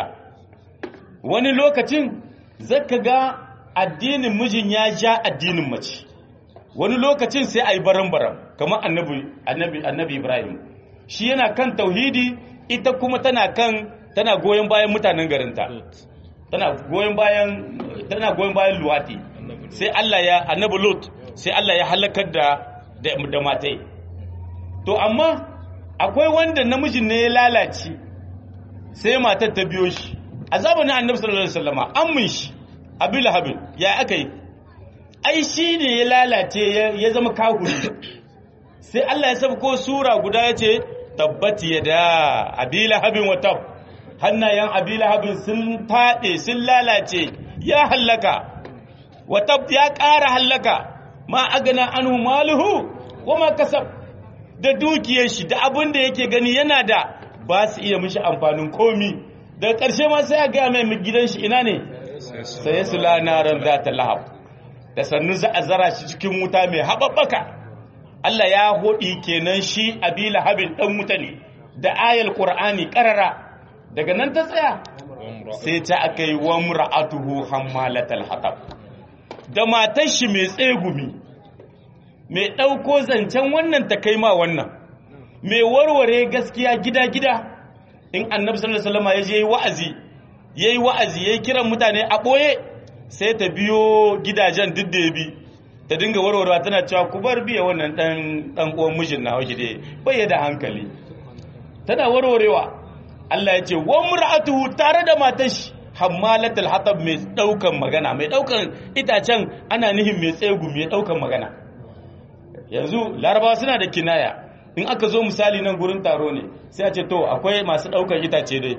B: wani lokacin zaka ga addinin mijin ya ja addinin mace wani lokacin sai a yi baran-baran kamar annabi annabi annabi ibrahim shi yana kan tauhidi ita kuma tana kan tana goyon bayan mutanen garinta tana goyon bayan tana goyon bayan luwati sai Allah ya annabi lut sai Allah ya halakar da da, da matai to amma akwai wanda namijin ne ya lalace sai matar ta biyo shi a zamanin annabi sallallahu alaihi wasallama ammin shi abu lahabin ya aka yi ai shi ne ya lalace ya zama kahuri sai Allah ya sabko sura guda ya ce tabbati ya da abi lahabin wa tab hannayen abi lahabin sun taɗe sun lalace ya hallaka wa tab ya ƙara hallaka ma agana anhu maluhu wa ma kasab da dukiyar shi da abin da yake gani yana da ba su iya mishi amfanin komi daga ƙarshe ma sai a gaya mai gidan shi ina ne sai su lanaran za ta lahab da sannu za a zara shi cikin wuta mai haɓaɓɓaka Allah ya hoɗi kenan shi abi lahabin ɗan wuta ne da ayal ƙur'ani ƙarara daga nan ta tsaya sai ta aka yi wa mura'atuhu hammalatal hatab da matar shi mai tsegumi mai ɗauko zancen wannan ta kai ma wannan mai warware gaskiya gida-gida in annabi sallallahu alaihi wasallam ya je wa'azi yayi wa'azi yayi kiran mutane a boye sai ta biyo gidajen duk da bi ta dinga warwarewa tana cewa ku bar biya wannan dan dan uwan mijin na hoki dai bai da hankali tana warwarewa Allah ya ce wa mur'atuhu tare da matar shi hammalatul hatab mai daukan magana mai daukan itacen ana nihin mai tsegu mai daukan magana yanzu larabawa suna da kinaya in aka zo misali nan gurin taro ne sai a ce to akwai masu ɗaukar itace dai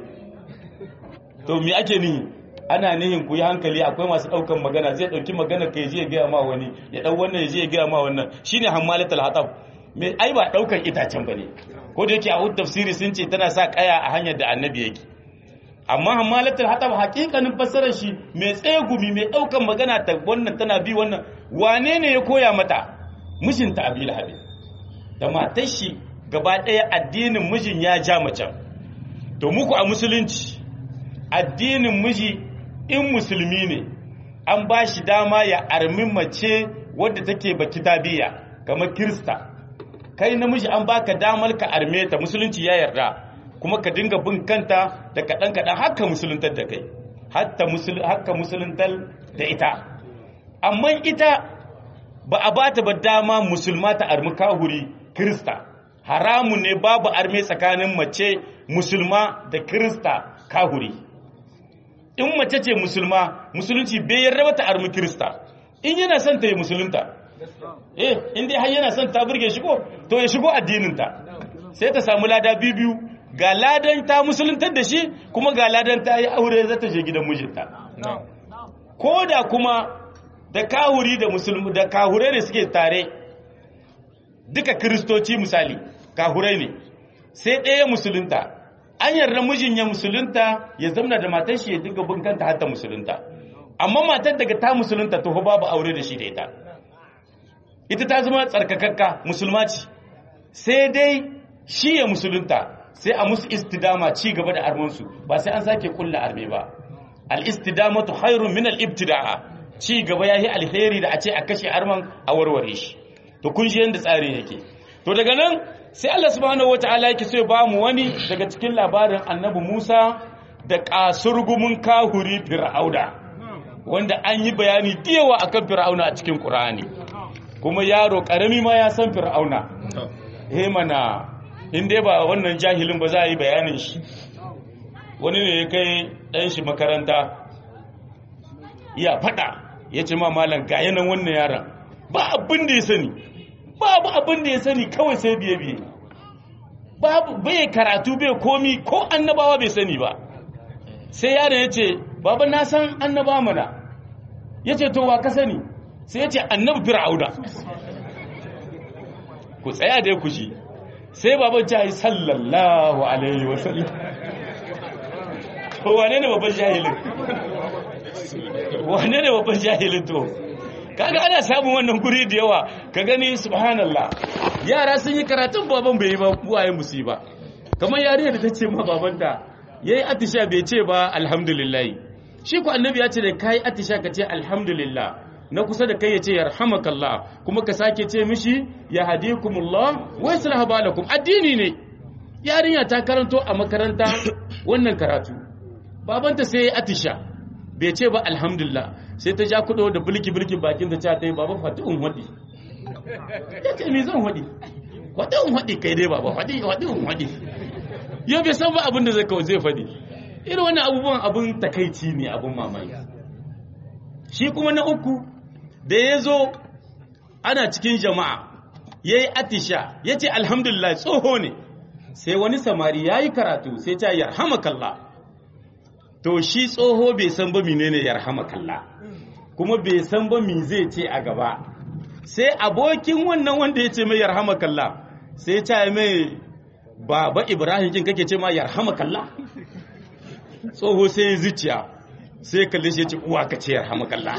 B: to me ake nihi ana nihin ku yi hankali akwai masu ɗaukar magana zai ɗauki magana ka je ya gaya ma wani ya ɗau wannan ya je ya gaya ma wannan shine hammalatul hatab me ai ba ɗaukar itacen bane ko da yake a tafsiri sun ce tana sa kaya a hanyar da annabi yake amma hammalatul hatab hakikanin fassarar shi mai tsegumi mai ɗaukar magana ta wannan tana bi wannan wane ne ya koya mata mijinta abil habib da matar shi gaba ɗaya addinin mijin ya ja macen to muku a musulunci addinin miji in musulmi ne an ba shi dama ya armi mace wadda take ba kitabiya kamar kirista kai namiji an baka damar ka arme ta musulunci ya yarda kuma ka dinga bin kanta da kaɗan kaɗan haka musuluntar da kai haka musuluntar da ita amma ita ba a bata ba dama musulma ta armi kahuri kirista haramun ne babu arme tsakanin mace musulma da kirista kahuri in mace ce musulma musulunci bai yarda ba ta armi kirista in yana son ta yi musulunta eh in dai har yana son ta burge shi ko to ya shigo addininta sai ta samu lada biyu ga ladan ta musuluntar da shi kuma ga ladan ta yi aure za ta je gidan mijinta ko da kuma da kahuri da musulmi da kahurai ne suke tare duka kristoci misali kahurai ne sai ɗaya musulunta an yarda mijin ya musulunta ya zamna da matar shi ya dinga bin kanta hatta musulunta amma matar daga ta musulunta to babu aure da shi da ita ita ta zama tsarkakakka musulma ce sai dai shi ya musulunta sai a musu istidama ci gaba da armansu ba sai an sake kulla arme ba al istidamatu khairun min al ibtida'a ci gaba yayi alheri da a ce a kashe arman a warware shi to kun ji yanda tsari yake to daga nan sai Allah subhanahu wataala yake so ya ba mu wani daga cikin labarin annabi Musa da kasurgumin kahuri fir'auna wanda an yi bayani diyawa akan fir'auna a cikin Qur'ani kuma yaro karami ma ya san fir'auna eh mana in dai ba wannan jahilin ba za a yi bayanin shi wani ne ya kai ɗan shi makaranta iya faɗa ya ce ma malam ga yanan wannan yaron ba abin da ya sani babu abin da ya sani kawai sai biye biye babu bai karatu bai komi ko annabawa bai sani ba sai yaron ya ce baba na san annaba mana ya ce to wa ka sani sai ya ce annabi fir'auna ku tsaya dai ku ji sai baban ta yi sallallahu alaihi wasallam to wane ne babban jahilin wane ne babban jahilin to kaga ana samun wannan guri da yawa ka gani subhanallah yara sun yi karatun baban bai yi ba uwaye musu ba kamar yarinya da ta ce ma babanta yayi atisha bai ce ba alhamdulillah shi ko annabi ya ce da kai atisha ka ce alhamdulillah na kusa da kai ya ce yarhamakallah kuma ka sake ce mishi ya hadikumullah wa yuslihu balakum addini ne yarinya ta karanto a makaranta wannan karatu babanta sai ya atisha bai ce ba alhamdulillah sai ta ja kudo da bulki bulkin bakin ta ta yi baba fati'un wadi ya ce me zan wadi fati'un wadi kai dai baba fadi fati'un wadi yau bai san ba abin da zai kawo zai fadi irin wannan abubuwan abin takaici ne abin mamaki shi kuma na uku da ya zo ana cikin jama'a ya yi atisha ya ce alhamdulillah tsoho ne sai wani samari ya yi karatu sai ta yarhamakallah to shi tsoho bai san ba menene yarhamakallah kuma bai san ba mi zai ce a gaba sai abokin wannan wanda ya ce mai yarhamakallah sai ta mai baba ibrahim kin kake ce ma yarhamakallah tsoho sai zuciya sai kalle shi ya ce uwa ka ce yarhamakallah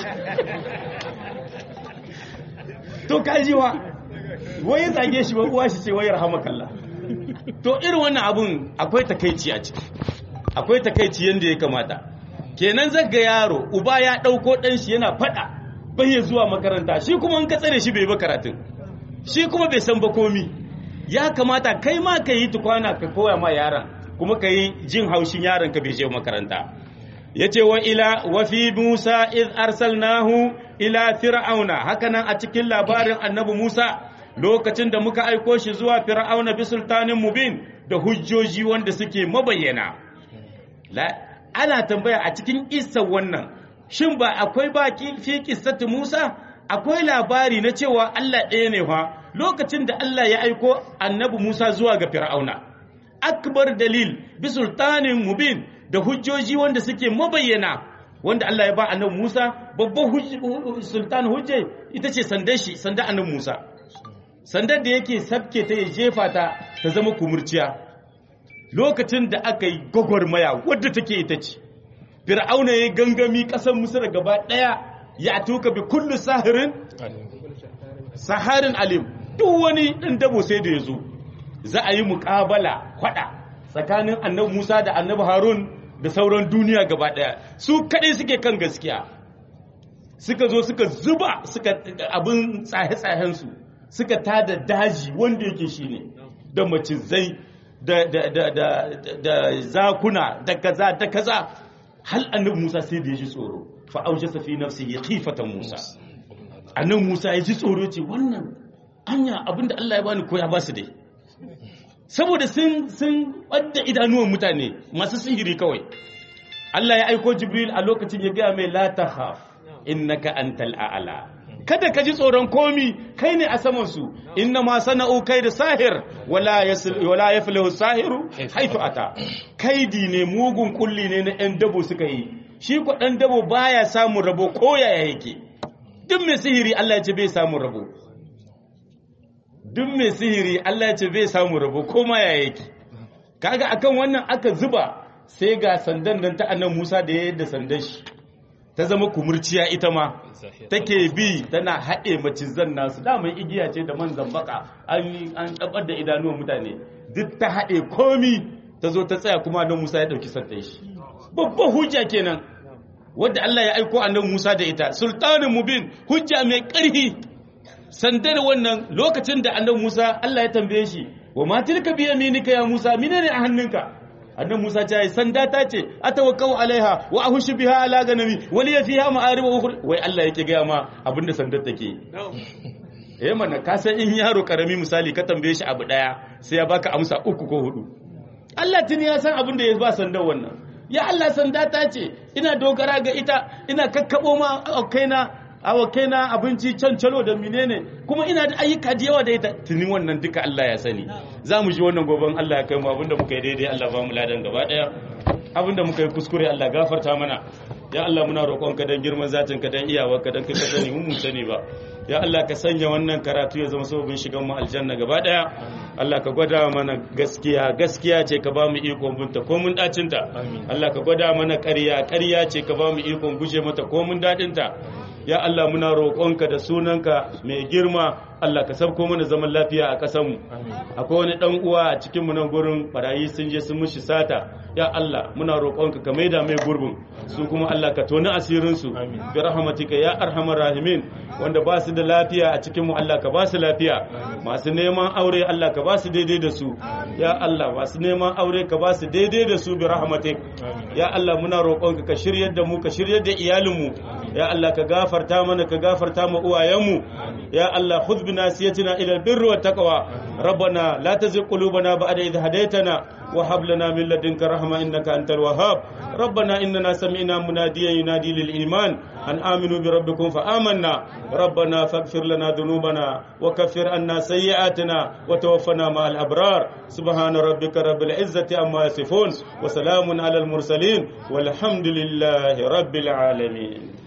B: to kajiwa wai ya zage shi ba uwa shi ce wai yarhamakallah to irin wannan abun akwai takaici a ciki akwai takaici yanda ya kamata kenan zaga yaro uba ya dauko dan shi yana fada bai ya zuwa makaranta shi kuma in ka tsare shi bai ba karatun shi kuma bai san ba komi ya kamata kai ma ka yi tukwana ka koya ma yaron kuma ka yi jin haushin yaron ka bai je makaranta yace wa ila wa fi Musa iz arsalnahu ila fir'auna hakanan a cikin labarin annabi Musa lokacin da muka aiko shi zuwa fir'auna bi sultanin mubin da hujjoji wanda suke mabayyana ana tambaya a cikin isa wannan shin ba akwai baki fi kissatu Musa akwai labari na cewa Allah ɗaya ne fa lokacin da Allah ya aiko annabi Musa zuwa ga fir'auna akbar dalil bi sultanin mubin da hujjoji wanda suke mabayyana wanda Allah ya ba annabi Musa babban sultan hujje ita ce sandar shi sandar annabi Musa sandar da yake sabke ta ya jefa ta ta zama kumurciya lokacin da aka yi gwagwarmaya wadda take ita ce fir'auna ya gangami ƙasar misir gaba ɗaya ya tuka bi kullu sahirin saharin alim duk wani ɗan dabo sai da ya zo za a yi muƙabala kwaɗa tsakanin annabi musa da annabi harun da sauran duniya gaba ɗaya su kaɗai suke kan gaskiya suka zo suka zuba suka abin tsaye-tsayensu suka tada daji wanda yake shi ne da macizai da, da, da, da, da zakuna da kaza da kaza hal annabi Musa sai da ya ji tsoro fa aujasa fi nafsihi khifatan Musa annabi Musa ya ji tsoro ce wannan anya abinda Allah ya bani ko ya ba su dai saboda sun sun wadda idanuwan mutane masu sihiri kawai Allah ya aiko Jibril a lokacin ya gaya mai la takhaf innaka antal a'la kada ka ji tsoron komi kai ne a saman su inna ma sana'u kai da sahir wala yasil wala yaflihu sahiru haitu ata kaidi ne mugun kulli ne na ɗan dabo suka yi shi ko ɗan dabo baya samun rabo ko yaya yake duk mai sihiri Allah ya ce bai samun rabo duk mai sihiri Allah ya ce bai samun rabo ko ma yaya yake kaga akan wannan aka zuba sai ga sandan nan ta annan Musa da ya yadda sandan shi ta zama kumurciya ita ma take bi tana haɗe macizan nasu damar igiya ce da man zambaka an an tabar da idanuwan mutane duk ta haɗe komi ta zo ta tsaya kuma annabi Musa ya ɗauki sandar shi babban hujja kenan wadda Allah ya aiko annabi Musa da ita sultanin mubin hujja mai ƙarfi sandar wannan lokacin da annabi Musa Allah ya tambaye shi wa ma tilka bi yaminika ya Musa menene a hannunka annabi Musa ta yi sanda ta ce atawakkau alaiha wa ahushu biha ala ganami wali ya fiha ma'arib ukhra wai Allah yake ga ma abinda sandar take eh mana ka san in yaro karami misali ka tambaye shi abu daya sai ya baka amsa uku ko hudu Allah tuni ya san abin da ya ba sandar wannan ya Allah sanda ta ce ina dogara ga ita ina kakkabo ma kaina awakaina abinci cancalo da menene kuma ina da ayyuka da yawa da ita tuni wannan duka Allah ya sani za mu ji wannan goben Allah ya kai mu abinda muka yi daidai Allah ba mu ladan gaba daya abinda muka yi kuskure Allah gafarta mana ya Allah muna roƙonka dan girman zatin ka dan iyawarka dan kai ka sani mun sani ba ya Allah ka sanya wannan karatu ya zama sababin shigan mu aljanna gaba daya Allah ka gwada mana gaskiya gaskiya ce ka ba mu ikon bunta ko mun dacin ta Allah ka gwada mana ƙarya ƙarya ce ka ba mu ikon guje mata ko mun dadin ta ya Allah muna roƙonka da sunanka mai girma Allah ka sabko mana zaman lafiya a ƙasarmu akwai wani ɗan uwa a cikin mu nan gurin barayi sun je sun mushi sata ya Allah muna roƙonka ka maida mai gurbin su kuma Allah ka toni asirin su bi rahmatika ya arhamar rahimin wanda ba su da lafiya a cikin mu Allah ka ba su lafiya masu neman aure Allah ka ba su daidai da su ya Allah masu neman aure ka ba su daidai da su bi rahmatik ya Allah muna roƙonka ka shiryar da mu ka shiryar da iyalinmu ya Allah ka gafarta mana ka gafarta mu uwayenmu ya Allah khudh bi nasiyatina ila albirri wat taqwa rabbana la tuzigh qulubana ba'da idh hadaytana wa hab lana min ladunka rahma innaka antal wahhab rabbana innana sami'na munadiyan yunadi lil iman an aminu bi rabbikum fa amanna rabbana faghfir lana dhunubana wa kaffir anna sayyi'atina wa tawaffana ma'al abrar subhana rabbika rabbil izzati amma yasifun wa salamun alal mursalin walhamdulillahi rabbil alamin